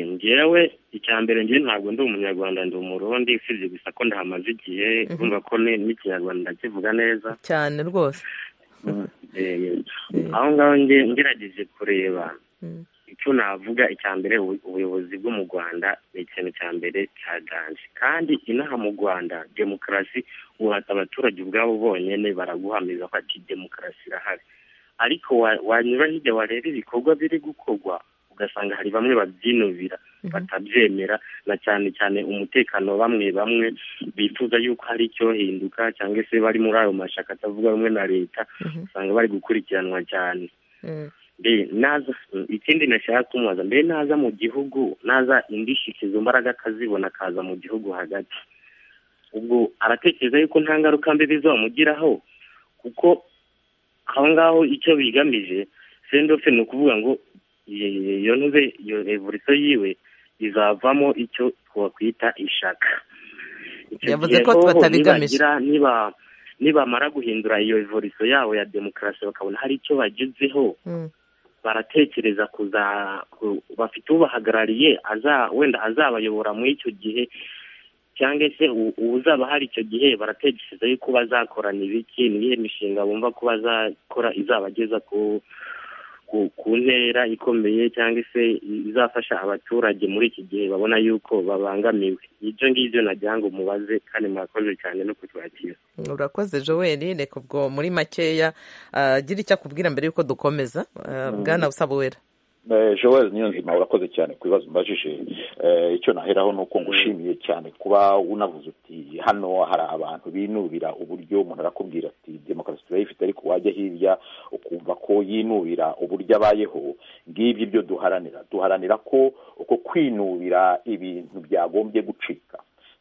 ngewe icya mbere ngewe ntabwo ndi umunyarwanda ndi umurundi usibye gusa ko ndahamaze igihe urumva ko n'ikinyarwanda kivuga neza cyane rwose aho ngaho ngerageje kureba icyo navuga icya mbere ubuyobozi bwo mu rwanda ni ikintu cya mbere cyaganje kandi inaha mu rwanda demokarasi uhata abaturage ubwabo bonyine baraguhamiriza ko ati demokarasi irahari ariko wanyura hirya wareba ibikorwa biri gukorwa ugasanga hari bamwe babyinubira batabyemera na cyane cyane umutekano bamwe bamwe bifuza yuko hari icyohinduka cyangwa se bari muri ayo mashyaka atavuga rumwe na leta usanga bari gukurikiranwa cyane ikindi nashaka kumubaza mbere naza mu gihugu naza indishyi izo mbaraga akazibona akaza mu gihugu hagati ubwo aratekereza yuko nta ngaruka mbi bizamugiraho kuko aho ngaho icyo bigamije sendofe ni ukuvuga ngo iyo ntuze iyo revolisiyo yiwe izavamo icyo twakwita ishaka Yavuze ko twatabigamije. niba nibamara guhindura iyo revolisiyo yabo ya demokarasi bakabona hari icyo bagezeho baratekereza kuza ku- bafite ubahagarariye aza wenda azabayobora muri icyo gihe cyangwa se u- uzaba hari icyo gihe baratekereza yuko bazakorana ibiki niyihe mishinga bumva ko bazakora izabageza ku ku, ku ntera ikomeye cyangwa se izafasha abaturage muri iki gihe babona yuko babangamiwe ibyo ngibyo nagira ngo mubaze kandi murakoze cyane no kutwakira urakoze joel reka ubwo muri makeya ah, gira icyo akubwira mbere y'uko dukomeza ah, Mm. bwana usaba wera Eh, joel niyo nzima urakoze cyane ku bibazo mbajije Eh, icyo naheraho ni uko ngushimiye cyane kuba unavuze uti hano hari abantu binubira uburyo umuntu arakubwira ati demokarasi turayifite ariko wajya hirya ukumva ko yinubira uburyo abayeho ngibyo ibyo duharanira duharanira ko uko kwinubira ibintu byagombye gucika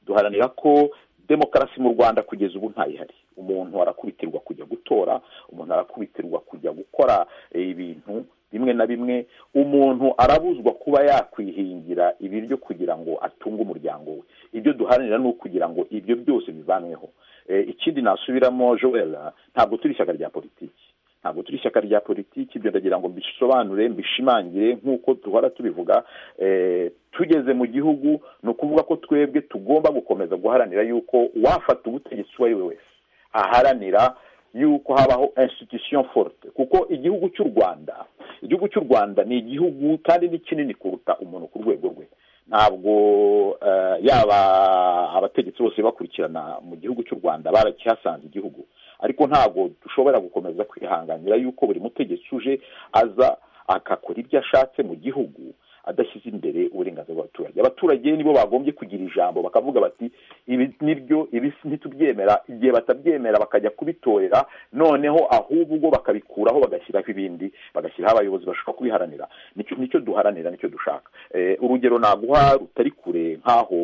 duharanira ko demokarasi mu rwanda kugeza ubu ntayihari umuntu arakubitirwa kujya gutora umuntu arakubitirwa kujya gukora eh, ibintu bimwe na bimwe umuntu arabuzwa kuba yakwihingira ibiryo kugira ngo atunge umuryango we ibyo duharanira ni ukugira ngo ibyo byose bivanweho Eh, ikindi nasubiramo joel ntabwo turi ishyaka rya politiki ntabwo turi ishyaka rya politiki ibyo ndagira ngo mbisobanure mbishimangire nk'uko duhora tubivuga eh, tugeze mu gihugu ni ukuvuga ko twebwe tugomba gukomeza guharanira yuko wafata ubutegetsi uwo ari we wese aharanira yuko habaho institution forte kuko igihugu cy'u rwanda igihugu cy'u rwanda ni igihugu kandi ni kinini kuruta umuntu ku rwego rwe ntabwo eh, yaba abategetsi bose bakurikirana mu gihugu cy'u rwanda barakihasanze igihugu ariko ntabwo dushobora gukomeza kwihanganira yuko buri mutegetsi uje aza akakora ibyo ashatse mu gihugu adashyize imbere uburenganzira bw'abaturage abaturage nibo bagombye kugira ijambo bakavuga bati ibi nibyo ibi si- ntitubyemera igihe batabyemera bakajya kubitorera noneho ahubwo bakabikuraho bagashyiraho ibindi bagashyiraho abayobozi bashobora kubiharanira nicyo nicyo duharanira nicyo dushaka Eh, urugero naguha rutari kure nk'aho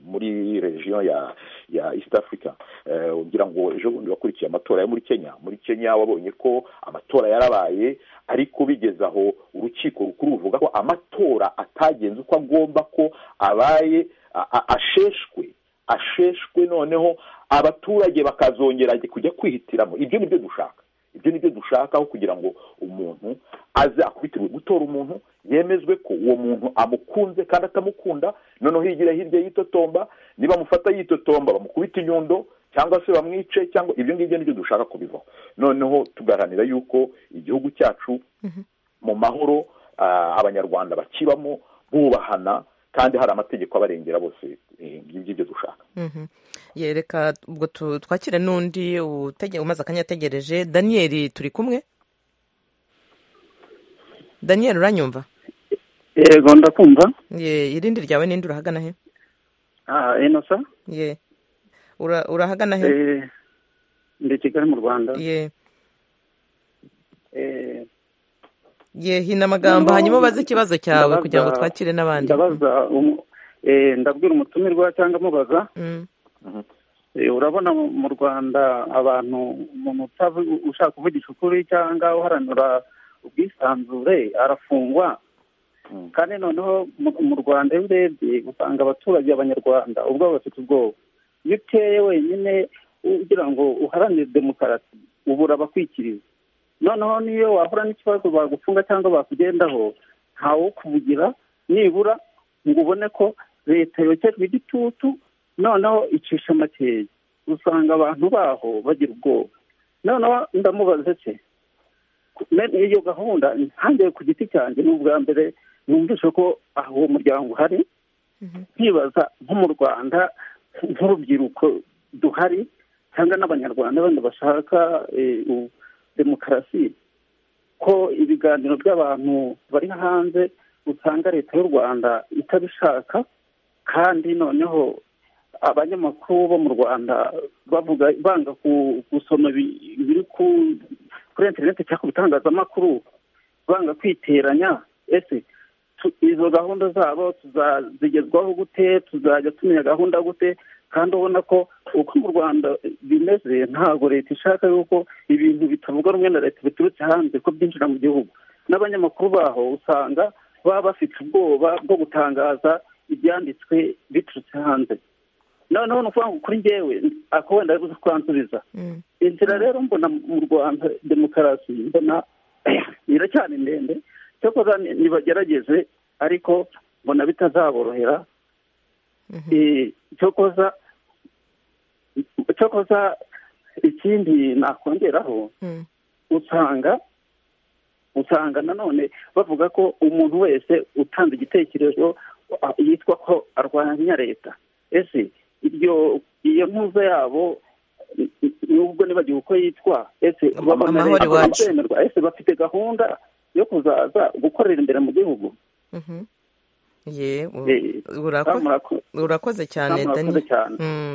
muri region ya ya east africa Eh, ugira ngo ejo bundi wakurikiye amatora yo muri kenya muri kenya wabonye ko amatora yarabaye ariko bigeze aho urukiko rukuru ruvuga ko amatora atagenze uko agomba ko abaye a- a- asheshwe asheshwe noneho abaturage bakazongera kujya kwihitiramo ibyo nibyo dushaka ibyo nibyo dushakaho kugira ngo umuntu aze akubitire gutora umuntu yemezwe ko uwo muntu amukunze kandi atamukunda noneho higira hirya yitotomba nibamufata yitotomba bamukubita inyundo cyangwa se bamwice cyangwa ibyo ngibyo nibyo dushaka kubivaho noneho tugaharanira yuko igihugu cyacu mu mahoro ah, abanyarwanda bakibamo bubahana kandi hari amategeko abarengera bose eh, ngibyo ibyo dushaka Mhm. Ye, reka ubwo tu- twakire n'undi utege- umaze akanya ategereje daniyeli turi kumwe daniyeli uranyumva yego ndakumva Ye, irindi ryawe n'indi urahagana he ah enosa Ye. Ura- urahagana he eh ndi kigali mu rwanda Ye. eh Ye, hina amagambo hanyuma ubaze ikibazo cyawe ndabaza- kugira ngo twakire n'abandi ndabaza umu- eh ndabwira umutumirwa cyangwa mubaza Mm. Eh, urabona mu mu rwanda abantu umuntu utavu- ushaka kuvugisha ukuri cyangwa uharanura ubwisanzure arafungwa kandi noneho mu- mu rwanda iyo urebye usanga abaturage abanyarwanda ubwabo bafite ubwoba iyo uteye wenyine ugira ngo uharanire demokarasi ubura abakwikiriza noneho niyo wahura n'ikibazo bagufunga cyangwa bakugendaho ntawukuvugira nibura ngo ubone ko leta yokejwe igitutu noneho icisha makeya usanga abantu baho bagira ubwoba noneho ndamubaza se me- iyo gahunda ntangiye ku giti cyanjye ni ubwa mbere numvise ko ah, uwo muryango uhari nkibaza nko mu rwanda nk'urubyiruko duhari cyangwa n'abanyarwanda bandi bashaka eh, u- demokarasi ko ibiganiro by'abantu bari hanze usanga leta y'u rwanda itabishaka kandi noneho abanyamakuru bo mu rwanda bavuga banga ku- gusoma ibi- ibiri ku- kuri interineti cyangwa ku bitangazamakuru banga kwiteranya ese tu- e, izo gahunda zabo tuzazigezwaho gute tuzajya tumenya gahunda gute kandi ubona ko uko mu rwanda bimeze ntabwo leta ishaka yuko ibintu bitavuga rumwe na leta biturutse hanze ko byinjira mu gihugu n'abanyamakuru baho usanga baba bafite ubwoba bwo gutangaza ibyanditswe biturutse hanze noneho ni ukuvuga ngo kuri ngewe ako wenda ari kwansubiza inzira rero mbona mu rwanda demokarasi mbona iracyari ndende cyakoza ntibagerageze ariko mbona bitazaborohera cyakoza cyakoza ikindi nakongeraho usanga usanga nanone bavuga ko umuntu wese utanze igitekerezo yitwa ko arwanya leta ese iryo iyo ntuza yabo nubwo nibagiwe uko yitwa ese babona leta bemerwa ese bafite gahunda yo kuzaza gukorera imbere mu gihugu urakoze cyane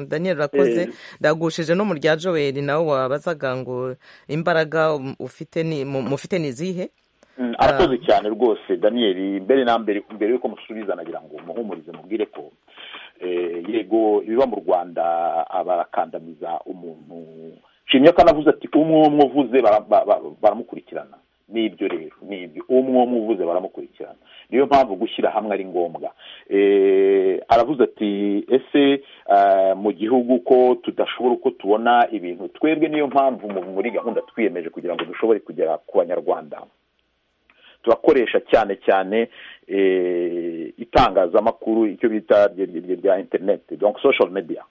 daniel urakoze ndagushije no mu rya joel nawe wabazaga ngo imbaraga mufite ni izihe arakoze cyane rwose daniel mbere na mbere mbere y'uko musubiza nagira ngo muhumurize mubwire ko yego ibiba mu rwanda barakandamiza umuntu nshimye ko anavuze ati umwe umwe uvuze baramukurikirana nibyo rero nibyo umwe umwe uvuze baramukurikirana niyo mpamvu gushyira hamwe ari ngombwa aravuze ati ese mu gihugu ko tudashobora uko tubona ibintu twebwe niyo mpamvu muri gahunda twiyemeje kugira ngo dushobore kugera ku banyarwanda turakoresha cyane cyane itangazamakuru icyo bita rya interineti social media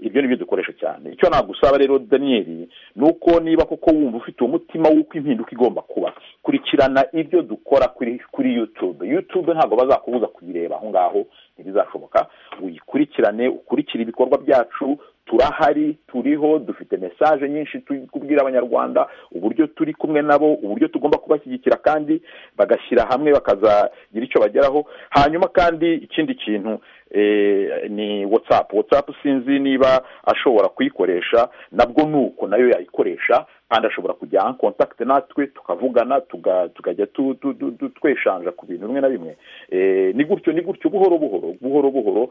ibyo ni byo dukoresha cyane icyo nagusaba rero daniel ni uko niba koko wumva ufite umutima w'uko impinduka igomba kuba kurikirana ibyo dukora kuri yutube yutube ntabwo bazakubuza kuyireba aho ngaho ntibizashoboka uyikurikirane ukurikire ibikorwa byacu turahari turiho dufite mesaje nyinshi turi kubwira abanyarwanda uburyo turi kumwe nabo uburyo tugomba kubashyigikira kandi bagashyira hamwe bakazagira icyo bageraho hanyuma kandi ikindi kintu ni watsapu watsapu sinzi niba ashobora kuyikoresha nabwo ni uko nayo yayikoresha kandi ashobora kujya aha kontakite natwe tukavugana tukajya tweshanja ku bintu bimwe na bimwe ni gutyo ni gutyo buhoro buhoro buhoro buhoro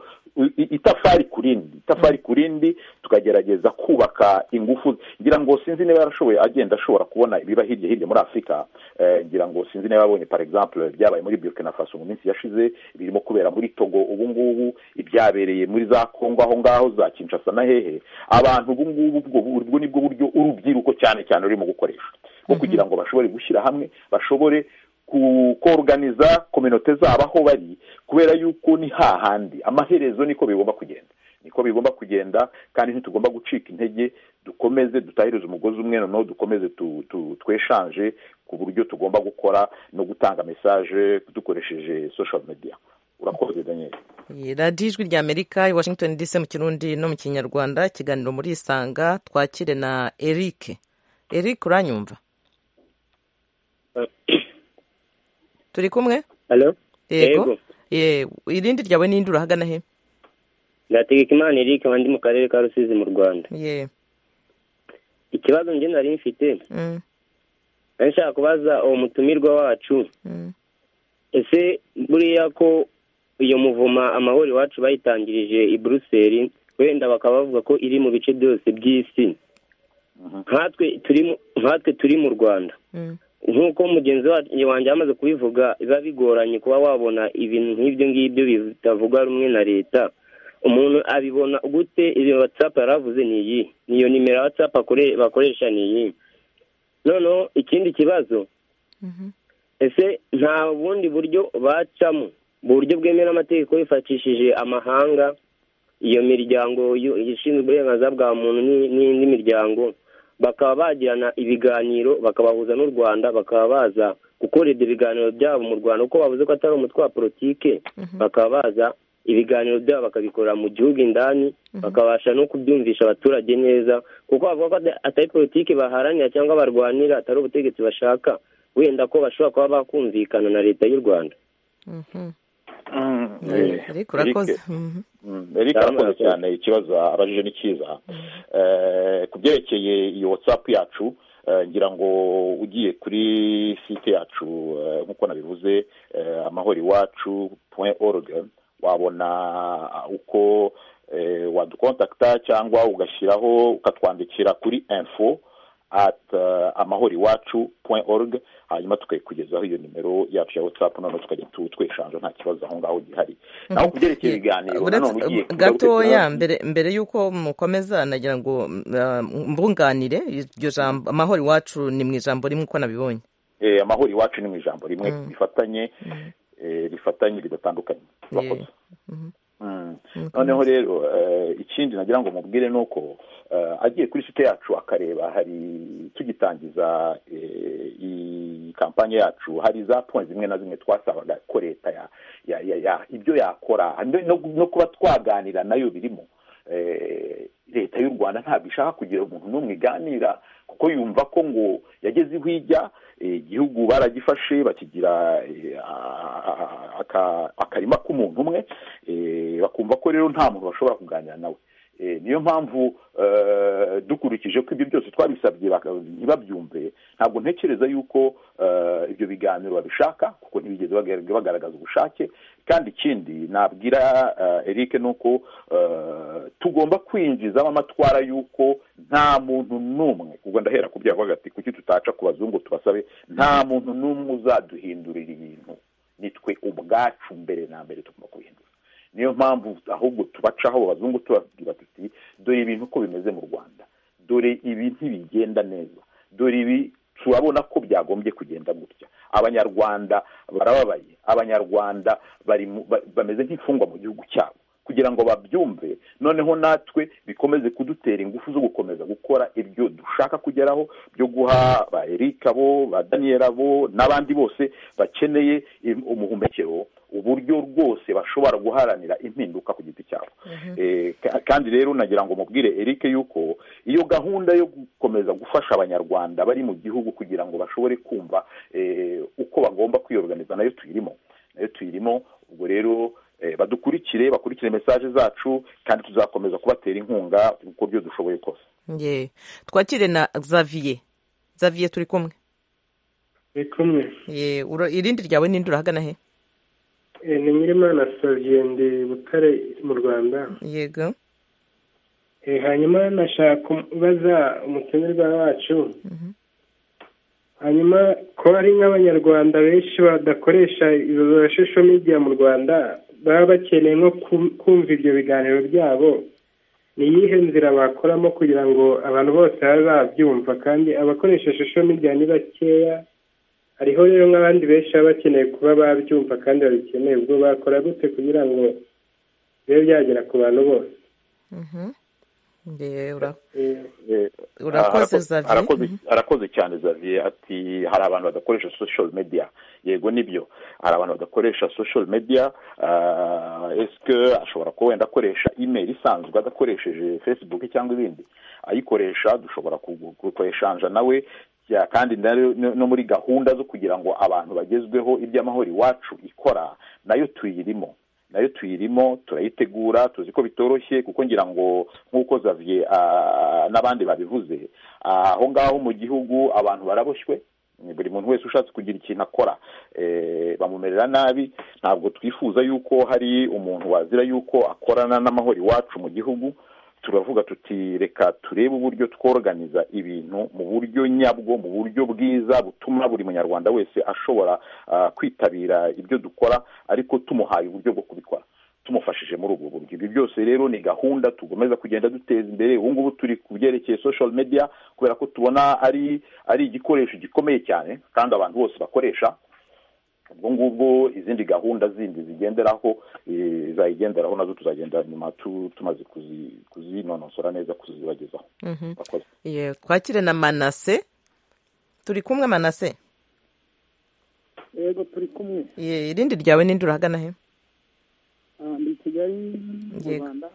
itafari ku rindi itafari ku rindi tukagerageza kubaka ingufu ngira ngo sinzi niba yarashoboye agenda ashobora kubona ibiba hirya hirya muri afurika ngira ngo sinzi niba yabonye par exemple byabaye muri burkina faso mu minsi yashize birimo kubera muri togo ubu ngubu ibyabereye muri za kongo aho ngaho za kinshasa na hehe abantu ubu ngubu ubwo ni bwo buryo urubyiruko cyane cyane urimo gukoresha bwo kugira ngo bashobore gushyira hamwe bashobore koruganiza kominote zabo aho bari kubera yuko ni hahandi amaherezo niko bigomba kugenda niko bigomba kugenda kandi ntitugomba gucika intege dukomeze dutahirize umugozi umwe noneho dukomeze tweshanje ku buryo tugomba gukora no gutanga mesaje dukoresheje social media urakoze daniel radiyo ijwi rya amerika i washington dc mu kirundi no mu kinyarwanda ikiganiro muri isanga twakire na eric eric uranyumva turi kumwe yego irindi ryawe n'indi urahagana he ndategeka imana eric abandi mu karere ka rusizi mu rwanda ikibazo njye nari mfite nari nshaka kubaza uwo mutumirwa wacu ese buriya ko iyo muvuma amahoro iwacu bayitangirije i buruseli wenda bakaba bavuga ko iri mu bice byose by'isi nkatwe turi mu rwanda nk'uko mugenzi wanjye yamaze kubivuga biba bigoranye kuba wabona ibintu nk'ibyo ngibyo bitavuga rumwe na leta umuntu abibona gute iyo watsapu yaravuze ni iyi niyo nimero watsapu bakoresha ni iyi noneho ikindi kibazo ese nta bundi buryo bacamo buryo bwemera amategeko bifashishije amahanga iyo miryango ishinzwe uburenganzira bwa muntu n'indi miryango bakaba bagirana ibiganiro bakabahuza n'u rwanda bakaba baza gukora ibyo biganiro byabo mu rwanda kuko bavuze ko atari umutwe wa politike bakaba baza ibiganiro byabo bakabikora mu gihugu indani bakabasha no kubyumvisha abaturage neza kuko bavuga ko atari politiki baharanira cyangwa barwanira atari ubutegetsi bashaka wenda ko bashobora kuba bakumvikana na leta y'u rwanda ariko urakoze erike arakoze cyane ikibazo abajije ni cyiza ku byerekeye iyo watsapu yacu ngira ngo ugiye kuri site yacu nk'uko nabivuze amahoro iwacu point org wabona uko wadukontakita cyangwa ugashyiraho ukatwandikira kuri info at amahoro iwacu point org hanyuma tukayikugezaho iyo nimero yacu ya watsapu noneho tukajya twishanje nta kibazo aho ngaho gihari naho ku byerekeye ibiganiro nanone ugiye gatoya mbere mbere y'uko mukomeza nagira ngo mbunganire iryo jambo amahoro iwacu ni mu ijambo rimwe uko nabibonye amahoro iwacu ni mu ijambo rimwe rifatanye rifatanye ridatandukanye murakoze noneho rero ikindi nagira ngo mubwire ni uko agiye kuri site yacu akareba hari tugitangiza iyi kampani yacu hari za poni zimwe na zimwe twasabaga ko leta ibyo yakora no kuba twaganira nayo birimo leta y'u rwanda ntabwo ishaka kugira umuntu n'umwe iganira kuko yumva ko ngo yageze iho ijya igihugu baragifashe bakigira akarima k'umuntu umwe bakumva ko rero nta muntu bashobora kuganira nawe niyo mpamvu dukurikije ko ibyo byose twabisabye ntibabyumve ntabwo ntekereza yuko ibyo biganiro babishaka kuko ntibigeze bagaragaza ubushake kandi ikindi nabwira eric ni uko tugomba kwinjizamo amatwara y'uko nta muntu n'umwe ubwo ndahera kubyara ati kuki tutaca ku bazungu tubasabe nta muntu n'umwe uzaduhindurira ibintu nitwe ubwacu mbere na mbere tugomba kubihindura niyo mpamvu ahubwo tubacaho abazungu tubabwira tuti dore ibintu uko bimeze mu rwanda dore ibi ntibigenda neza dore ibi turabona ko byagombye kugenda gutya abanyarwanda barababaye abanyarwanda bameze nk'imfungwa mu gihugu cyabo kugira ngo babyumve noneho natwe bikomeze kudutera ingufu zo gukomeza gukora ibyo dushaka kugeraho byo guha ba erika bo ba daniyeli bo n'abandi bose bakeneye umuhumekero uburyo rwose bashobora guharanira impinduka ku giti cyabo kandi rero nagira ngo mubwire eric yuko iyo gahunda yo gukomeza gufasha abanyarwanda bari mu gihugu kugira ngo bashobore kumva uko bagomba kwiyoganiza nayo tuyirimo nayo tuyirimo ubwo rero badukurikire bakurikire mesaje zacu kandi tuzakomeza kubatera inkunga uko byo dushoboye kose twakire na xavier xavier turi kumwe turi kumwe irindi ryawe n'indi urahagana he ni nyirimana xavier ndi butare mu rwanda yego hanyuma nashaka kubaza umutumirwa wacu hanyuma ko hari nk'abanyarwanda benshi badakoresha social media mu rwanda baba bakeneye nko kumva ibyo biganiro byabo ni iyihe nzira bakoramo kugira ngo abantu bose babe babyumva kandi abakoresha social media ni bakeya hariho rero nk'abandi benshi baba bakeneye kuba babyumva kandi babikeneye ubwo bakora gute kugira ngo bibe byagera ku bantu bose arakoze cyane zaviye ati hari abantu badakoresha social media yego nibyo hari abantu badakoresha social media esike ashobora kuba wenda akoresha imeri isanzwe adakoresheje facebook cyangwa ibindi ayikoresha dushobora kukoresha nawe kandi no muri gahunda zo kugira ngo abantu bagezweho iby'amahoro iwacu ikora nayo tuyirimo nayo tuyirimo turayitegura tuzi ko bitoroshye kuko ngira ngo nk'uko zaviye n'abandi babivuze aho ngaho mu gihugu abantu baraboshywe buri muntu wese ushatse kugira ikintu akora bamumerera nabi ntabwo twifuza yuko hari umuntu wazira yuko akorana n'amahoro iwacu mu gihugu turavuga tuti reka turebe uburyo tworoganiza ibintu mu buryo nyabwo mu buryo bwiza butuma buri munyarwanda wese ashobora kwitabira ibyo dukora ariko tumuhaye uburyo bwo kubikora tumufashije muri ubwo buryo ibi byose rero ni gahunda tugomeza kugenda duteza imbere ubu ngubu turi ku byerekeye social media kubera ko tubona ari ari igikoresho gikomeye cyane kandi abantu bose bakoresha ubwo ngubwo izindi gahunda zindi zigenderaho zayigenderaho nazo tuzagenda nyuma tumaze kuzinonosora neza kuzibagezaho twakire na manase turi kumwe manase yego turi kumwe irindi ryawe n'indi urahagana he ndi kigali mu rwanda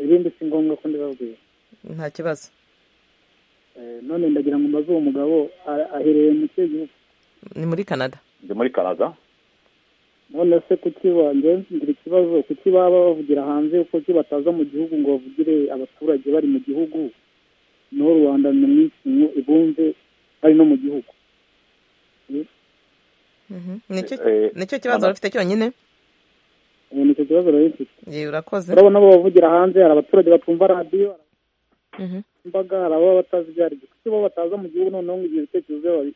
irindi si ngombwa ko ndibabwira nta kibazo none ndagira ngo mbaze uwo mugabo aherereye mu kihe gihugu ni muri canada ni muri canada none se kuki wanjye ngira ikibazo kuki baba bavugira hanze kuki bataza mu gihugu ngo bavugire abaturage bari mu gihugu n'u rwanda ni iminsi imwe ibumve ari no mu gihugu nicyo kibazo wari ufite cyonyine nicyo kibazo rero mfite urakoze urabona bo bavugira hanze hari abaturage batumva radiyo imbaga hari abo batazi ibyo ari byo kuko bo bataza mu gihugu noneho ngo igihe ibitekerezo byabo babi-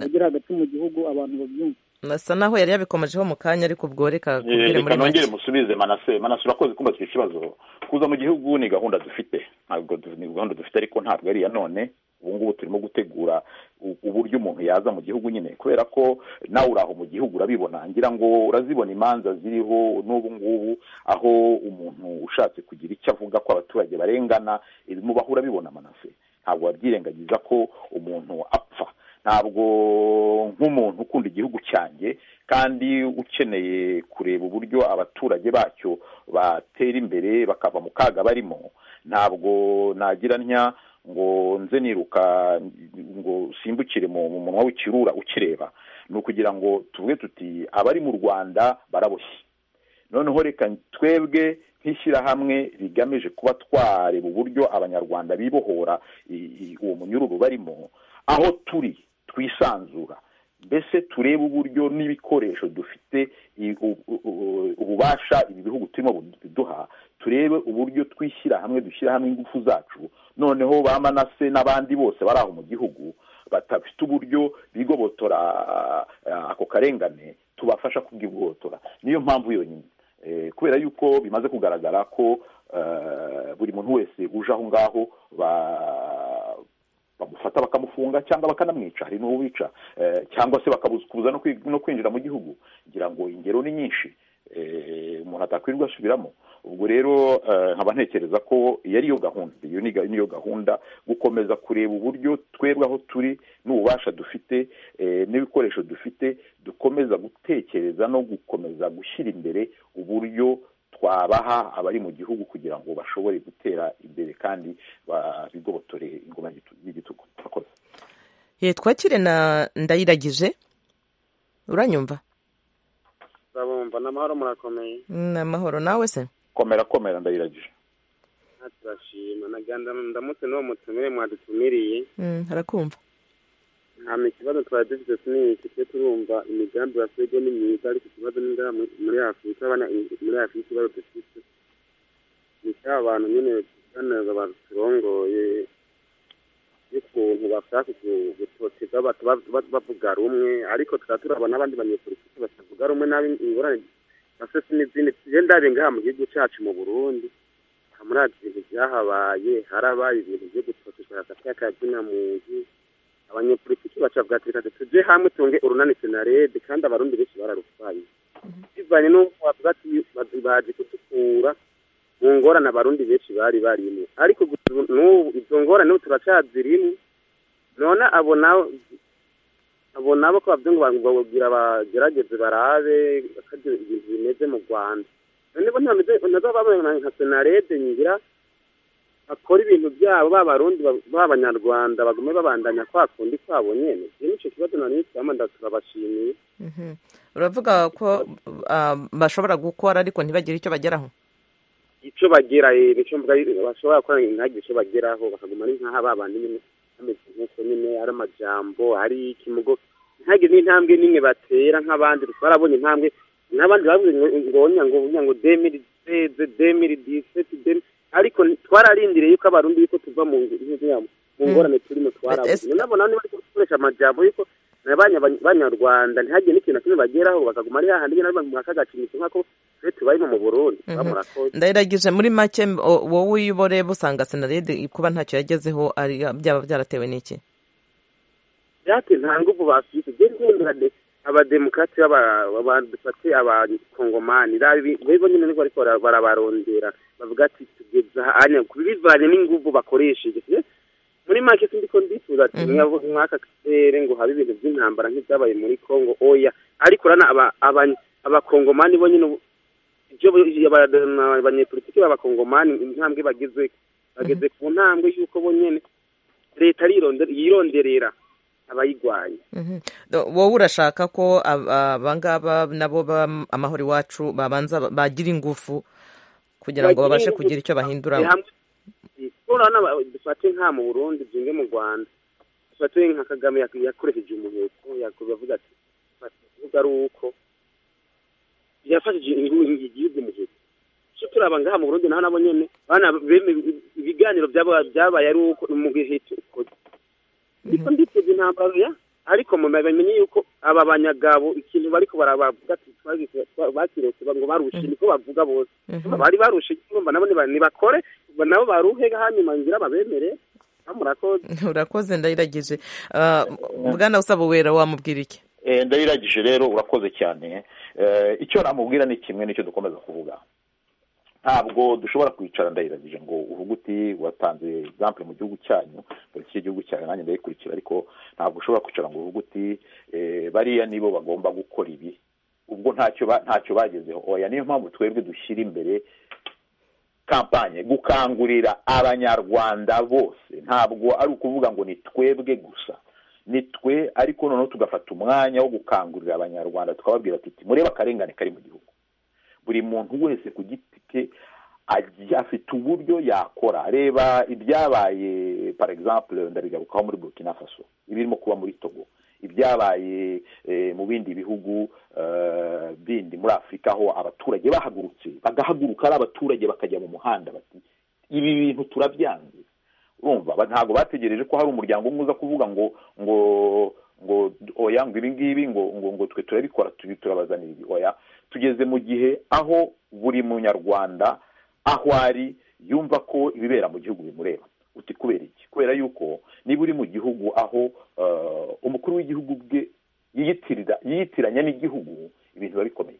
babigira hagati mu gihugu abantu babyumva asa naho yari yabikomejeho mu kanya ariko ubwo reka kubwire muri reka nongere make musubize manase manase urakoze kumva icyo kibazo kuza mu gihugu ni gahunda dufite ntabwo du- ni gahunda dufite ariko ntabwo ari iya none ubu ngubu turimo gutegura u- uburyo umuntu yaza mu gihugu nyine kubera ko nawe uri aho mu gihugu urabibona ngira ngo urazibona imanza ziriho n'ubu ngubu aho umuntu ushatse kugira icyo avuga ko abaturage barengana ibimubaho urabibona manase ntabwo wabyirengagiza ko umuntu apfa ntabwo nk'umuntu ukunda igihugu cyanjye kandi ukeneye kureba uburyo abaturage bacyo batera imbere bakava mu kaga barimo ntabwo nagira ntya ngo nze niruka ngo simbukire mu mu munwa w'ikirura ukireba ni ukugira ngo tuvuge tuti abari mu rwanda baraboshye noneho reka twebwe nk'ishyirahamwe rigamije kuba twareba uburyo abanyarwanda bibohora i- i- uwo munyururu barimo aho turi twisanzura mbese turebe uburyo n'ibikoresho dufite i- u- u- u- ububasha ibi bihugu turimo biduha turebe uburyo twishyira hamwe dushyira hamwe ingufu zacu noneho ba manase n'abandi bose bari aho mu gihugu badafite uburyo bigobotora ah, ah, ako karengane tubafasha kubwigobotora niyo mpamvu yonyine Eh, kubera yuko bimaze kugaragara ko eh, buri muntu wese uje aho ngaho ba- bamufata bakamufunga cyangwa bakanamwica hari n'uwica eh, cyangwa se bakabuza no kwi- no kwinjira mu gihugu ngira ngo ingero ni nyinshi eh, umuntu atakwirirwa asubiramo ubwo rero eh, nkaba ntekereza ko iyo ariyo gahunda iyo ni ga- niyo gahunda gukomeza kureba uburyo twebwe aho turi n'ububasha dufite eh, n'ibikoresho dufite dukomeza gutekereza no gukomeza gushyira imbere uburyo twabaha abari mu gihugu kugira ngo bashobore gutera imbere kandi babigobotore ingoma y'igitu- y'igitugu Murakoze. Ye, twakire na ndayiragije uranyumva urabumva n'amahoro murakomeye ni amahoro nawe se komera komera ndayiragije nta turashima naganda ndamutse n'uwo mutumire mwadutumiriye Mm, harakumva nta mikibazo twari dufite si n'iki twe turumva imigambi basigwe ni myiza ariko ikibazo ni inzara mu- muri afurika abana muri afurika ikibazo dufite ni cya bantu nyine baneza baturongoye y'ukuntu bashaka ku- gutoteza abantu ba- ba- bavuga rumwe ariko tukaba turabona abandi banyepolitiki batavuga rumwe nabi ingorane basese n'izindi tugenda ngaha mu gihugu cyacu mu burundi aha muri ati bintu byahabaye harabaye ibintu byo gutoteza hagati y'akazina mu nzu abanyepolitiki bacavuga ati reka tujye hamwe tunge urunani senarede kandi abarundi benshi bararutwaye bivanye n'uko bavuga ati bazi- bazi kutukura mu ngorane abarundi benshi bari barimo ariko gusa ubu- n'ubu izo ngorane n'ubu turacyazirimo none abo nabo abo nabo ko bavuga ngo babwira abagerageze barabe akaryo ibintu bimeze mu rwanda none bo ntameze nabo babona nka senarede ngira bakora ibintu byabo b'abarundi ba- b'abanyarwanda bagume babandanya kwa kundi kwabo nyene iki nicyo kibazo nari nitama turabashimiye Mhm. uravuga ko ah, bashobora gukora ariko ntibagire icyo bageraho icyo bagera eh, nicyo mvuga eh, bashobora gukora ntihagire icyo bageraho bakaguma ari nk'aha babandi nyine bameze nk'uko nyine ari amajambo ari ikimogo ntihagire n'intambwe n'imwe batera nk'abandi barabonye intambwe n'abandi bavuze ngo ngo onya ngo onya ngo demiri deze demiri diseti demiri ariko twararindiriye yuko abarundi yuko tuva mu nzu- mu nzu yabo, mu ngorane turimo twarabuze nabo nabo bari gukoresha amajambo yuko na ba nya- banyarwanda ntihagire n'ikintu na kimwe bageraho bagaguma ari hahandi nyine bari mu kagakinisho nk'ako twe tubarimo mu burundi tuba Mhm. murakoze ndayiragije muri make m- o- wowe uyibore busanga senarede kuba ntacyo yagezeho ari byaba byaratewe n'iki byate nta nguvu bafite gendera de abademokrati baba- badufate abakongomani rero nyine niko ariko bara- barabarondera bavuga ati tugeza hanya bivanye n'inguvu bakoresheje Eh, muri make sindi ko ndifuza ati Mhm. mwabo- mwaka karere ngo habe ibintu by'intambara nk'ibyabaye muri congo oya ariko urana aba- aba- abakongomani bo nyine ubu- ibyo bo- aba- abanyepolitiki b'abakongomani intambwe bageze bageze ku ntambwe y'uko bo nyine leta arironde- yironderera abayirwanya Mhm. Do- wowe urashaka ko ab- abangaba nabo ba amahoro iwacu babanza bagira ingufu kugira ngo babashe Bagira ingufu kugira icyo bahindura hamwe. ko urabona dufate nka mu burundi byinge mu rwanda dufate nka kagame yak- yakoresheje umuheto yakoze avuga ati "Fata ikibuga ari uko yafashije inkingi igihugu umuheto cyo turaba ngaha mu burundi naho nabo nyene bana beme- ibiganiro byaba- byabaye ari uko umuheto ukoze ariko nditeze intambara ya ariko mumenya bamenye yuko aba banyagabo ikintu bariko barabavuga ati twagize- twa- bakiretse ba- ngo barushe niko bavuga bose bari barushe urumva nabo niba- nibakore ngo nabo baruhe hanyuma ngira babemere bamurakoze urakoze ndayirageje Ah, bwana usaba uwera wamubwira iki Eh, ndabiragije rero urakoze cyane Eh, icyo namubwira ni kimwe n'icyo dukomeza kuvuga ntabwo dushobora kwicara ndayiragije ngo uvuge uti watanze example mu gihugu cyanyu politiki y'igihugu cyanyu nanjye ndayikurikira ariko ntabwo ushobora kwicara ngo uvuge uti eh, bariya nibo bagomba gukora ibi ubwo ntacyo ba- ntacyo bagezeho oya niyo mpamvu twebwe dushyira imbere kampanye gukangurira abanyarwanda bose ntabwo ari ukuvuga ngo ni twebwe gusa ni twe ariko noneho tugafata umwanya wo gukangurira abanyarwanda tukababwira ati murebe akarengane kari mu gihugu buri muntu wese ku giti ke agiye afite uburyo yakora reba ibyabaye par exemple ndabigarukaho muri burkina faso ibirimo kuba muri togo ibyabaye eh, mu bindi bihugu eh, bindi muri afurika aho abaturage bahagurutse bagahaguruka ari abaturage bakajya mu muhanda bati ibi bintu turabyanze urumva ba- ntabwo bategereje ko hari umuryango umwe uza kuvuga ngo ngo ngo oya ngo ibi ngibi ngo ngo ngo twe turabikora tubi turabazanira ibi oya tugeze mu gihe aho buri munyarwanda aho ari yumva ko ibibera mu gihugu bimureba uti kubera iki kubera yuko niba uri mu gihugu aho eh, umukuru w'igihugu bwe yiyitirira yiyitiranya n'igihugu ibintu biba bikomeye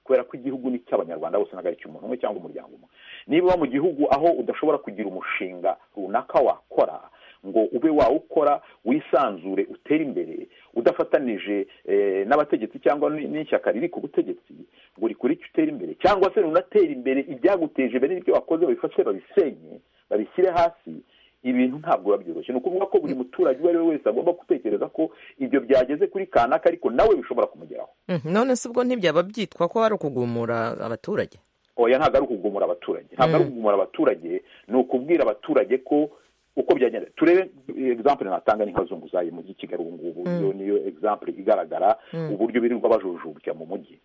kubera ko igihugu ni cy'abanyarwanda bose ntabwo ari icy'umuntu umwe cyangwa umuryango umwe niba uba mu gihugu aho udashobora kugira umushinga runaka wakora ngo ube wawukora wisanzure utere imbere udafatanije eh, n'abategetsi cyangwa n- n'ishyaka riri ku butegetsi ngo rikore icyo utera imbere cyangwa se runatera imbere ibyaguteje imbere n'ibyo wakoze babifashe babisenye babishyire hasi ibintu ntabwo biba byoroshye ni ukuvuga ko buri muturage uwo ari we wese agomba gutekereza ko ibyo byageze kuri kanaka ariko nawe bishobora kumugeraho Mhm, none se ubwo ntibyaba byitwa ko ari ukugumura abaturage oya ntabwo ari ukugumura abaturage ntabwo ari ukugumura abaturage ni ukubwira abaturage ko uko byagenda turebe example natanga ni nk'abazunguzayi mu mujyi kigali ubu ngubu Mm. iyo niyo example igaragara Mm. uburyo birirwa bajujubya mu mujyi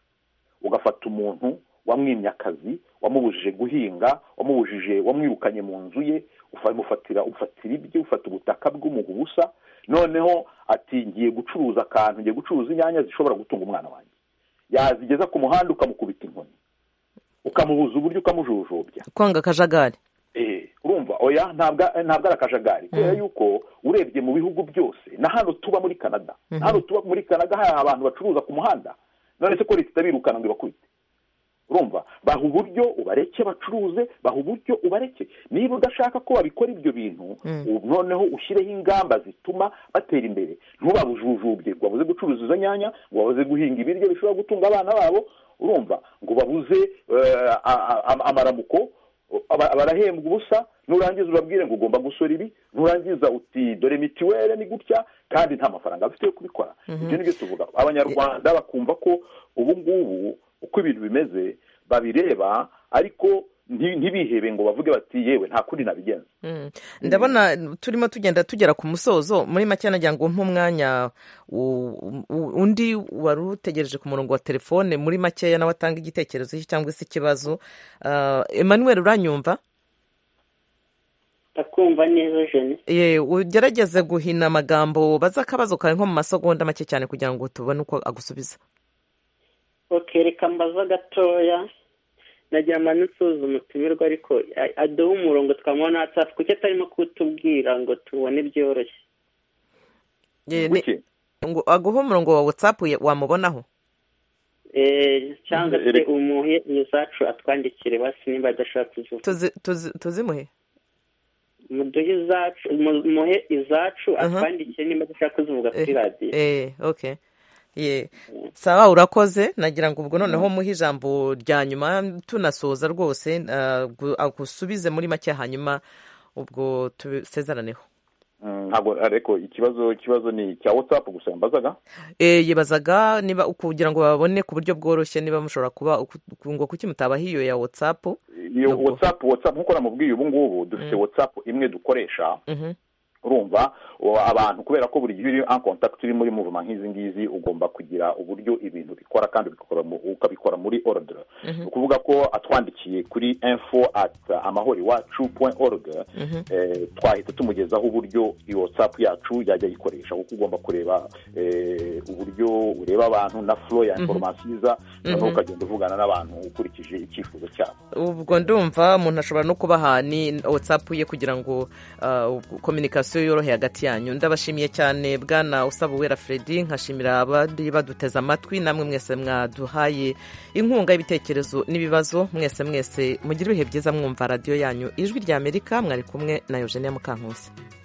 ugafata umuntu wamwimye akazi wamubujije guhinga wamubujije wamwirukanye mu nzu ye ufa- umufatira ufatira ibye ufata ubutaka bw'umuha ubusa noneho ati ngiye gucuruza akantu ngiye gucuruza inyanya zishobora gutunga umwana wanjye yazigeza ku muhanda ukamukubita inkoni ukamubuza uburyo ukamujujubya kwanga akajagari Eh, urumva oya ntabwo ntabwo ari akajagari kubera yuko urebye mu bihugu byose na hano tuba muri canada Mhm. na hano tuba muri canada hari abantu bacuruza ku muhanda none se ko leta itabirukana ngo ibakubite urumva baha uburyo ubareke bacuruze baha uburyo ubareke niba udashaka ko babikora ibyo bintu Mm. ubu noneho ushyireho ingamba zituma batera imbere ntubabujujubye ngo babuze gucuruza izo nyanya ngo babuze guhinga ibiryo bishobora gutunga abana babo urumva ngo babuze eh, a- a- am- amaramuko aba- barahembwa ubusa nurangiza ubabwire ngo ugomba gusora ibi nurangiza uti dore mitiwere ni gutya kandi nta mafaranga bafite yo kubikora Mhm. ibyo ni byo tuvuga abanyarwanda bakumva ko ubu ngubu uko ibintu bimeze babireba ariko nti- ntibihebe ngo bavuge bati yewe nta kundi nabigenza Mm. ndabona turimo tugenda tugera ku musozo muri make nagira ngo umpe umwanya u- u- undi wari utegereje ku murongo wa telefone muri makeya nawe atanga igitekerezo cye cyangwa se ikibazo Ah, emmanuel uranyumva ndakumva neza jene Ye, ugerageze guhina amagambo baza akabazo kawe nko mu masegonda make cyane kugira ngo tubone uko agusubiza okereka mbaza gatoya nagira ngo nsuze umutumirwa ariko a- aduhe umurongo twamubona whatsapp kuki atarimo kutubwira ngo tubone byoroshye Ye, ni- ngo aguhe umurongo wa watsapu wamubonaho Eh, cyangwa se umuhe iyo zacu atwandikire basi niba adashaka kuzuba Tuzi- tuzi- tuzimuhe muduhe izacu mu- muhe izacu atwandikire niba adashaka kuzivuga kuri radiyo eh okay ye sawa urakoze nagira ngo ubwo noneho muhe ijambo rya nyuma tunasoza rwose ah, gu- agusubize muri make hanyuma ubwo tubisezeraneho Mm, ntabwo ariko ikibazo ikibazo ni icya watsapu gusa yambazaga Eh, yibazaga niba kugira ngo babone ku buryo bworoshye niba mushobora kuba uku- ngo kuki mutabaha iyo ya watsapu iyo watsapu watsapu nk'uko namubwiye ubu ngubu dufite watsapu imwe dukoresha urumva ubu abantu kubera ko buri gihe uri an kontakiti uri muri muvuma nk'izi ngizi ugomba kugira uburyo ibintu bikora kandi ubikora mu- ukabikora muri orudire ni ukuvuga ko atwandikiye kuri info ati amahoro iwacu point org eh, twahita tumugezaho uburyo iyo watsapu yacu yajya ayikoresha kuko ugomba kureba eh, uburyo ureba abantu na furo ya Mhm. inforomasiyo iza noneho Mhm. ukagenda uvugana n'abantu ukurikije icyifuzo cyabo ubwo ndumva umuntu ashobora no kubaha ni watsapu ye kugira ngo ah, kominikasiyo yorohe hagati yanyu ndabashimiye cyane bwana usaba uwera fredi nkashimira abari baduteze amatwi namwe mwese mwaduhaye inkunga y'ibitekerezo n'ibibazo mwese mwese mugire ibihe byiza mwumva radiyo yanyu ijwi ry'amerika mwari kumwe na eugenia mukankusi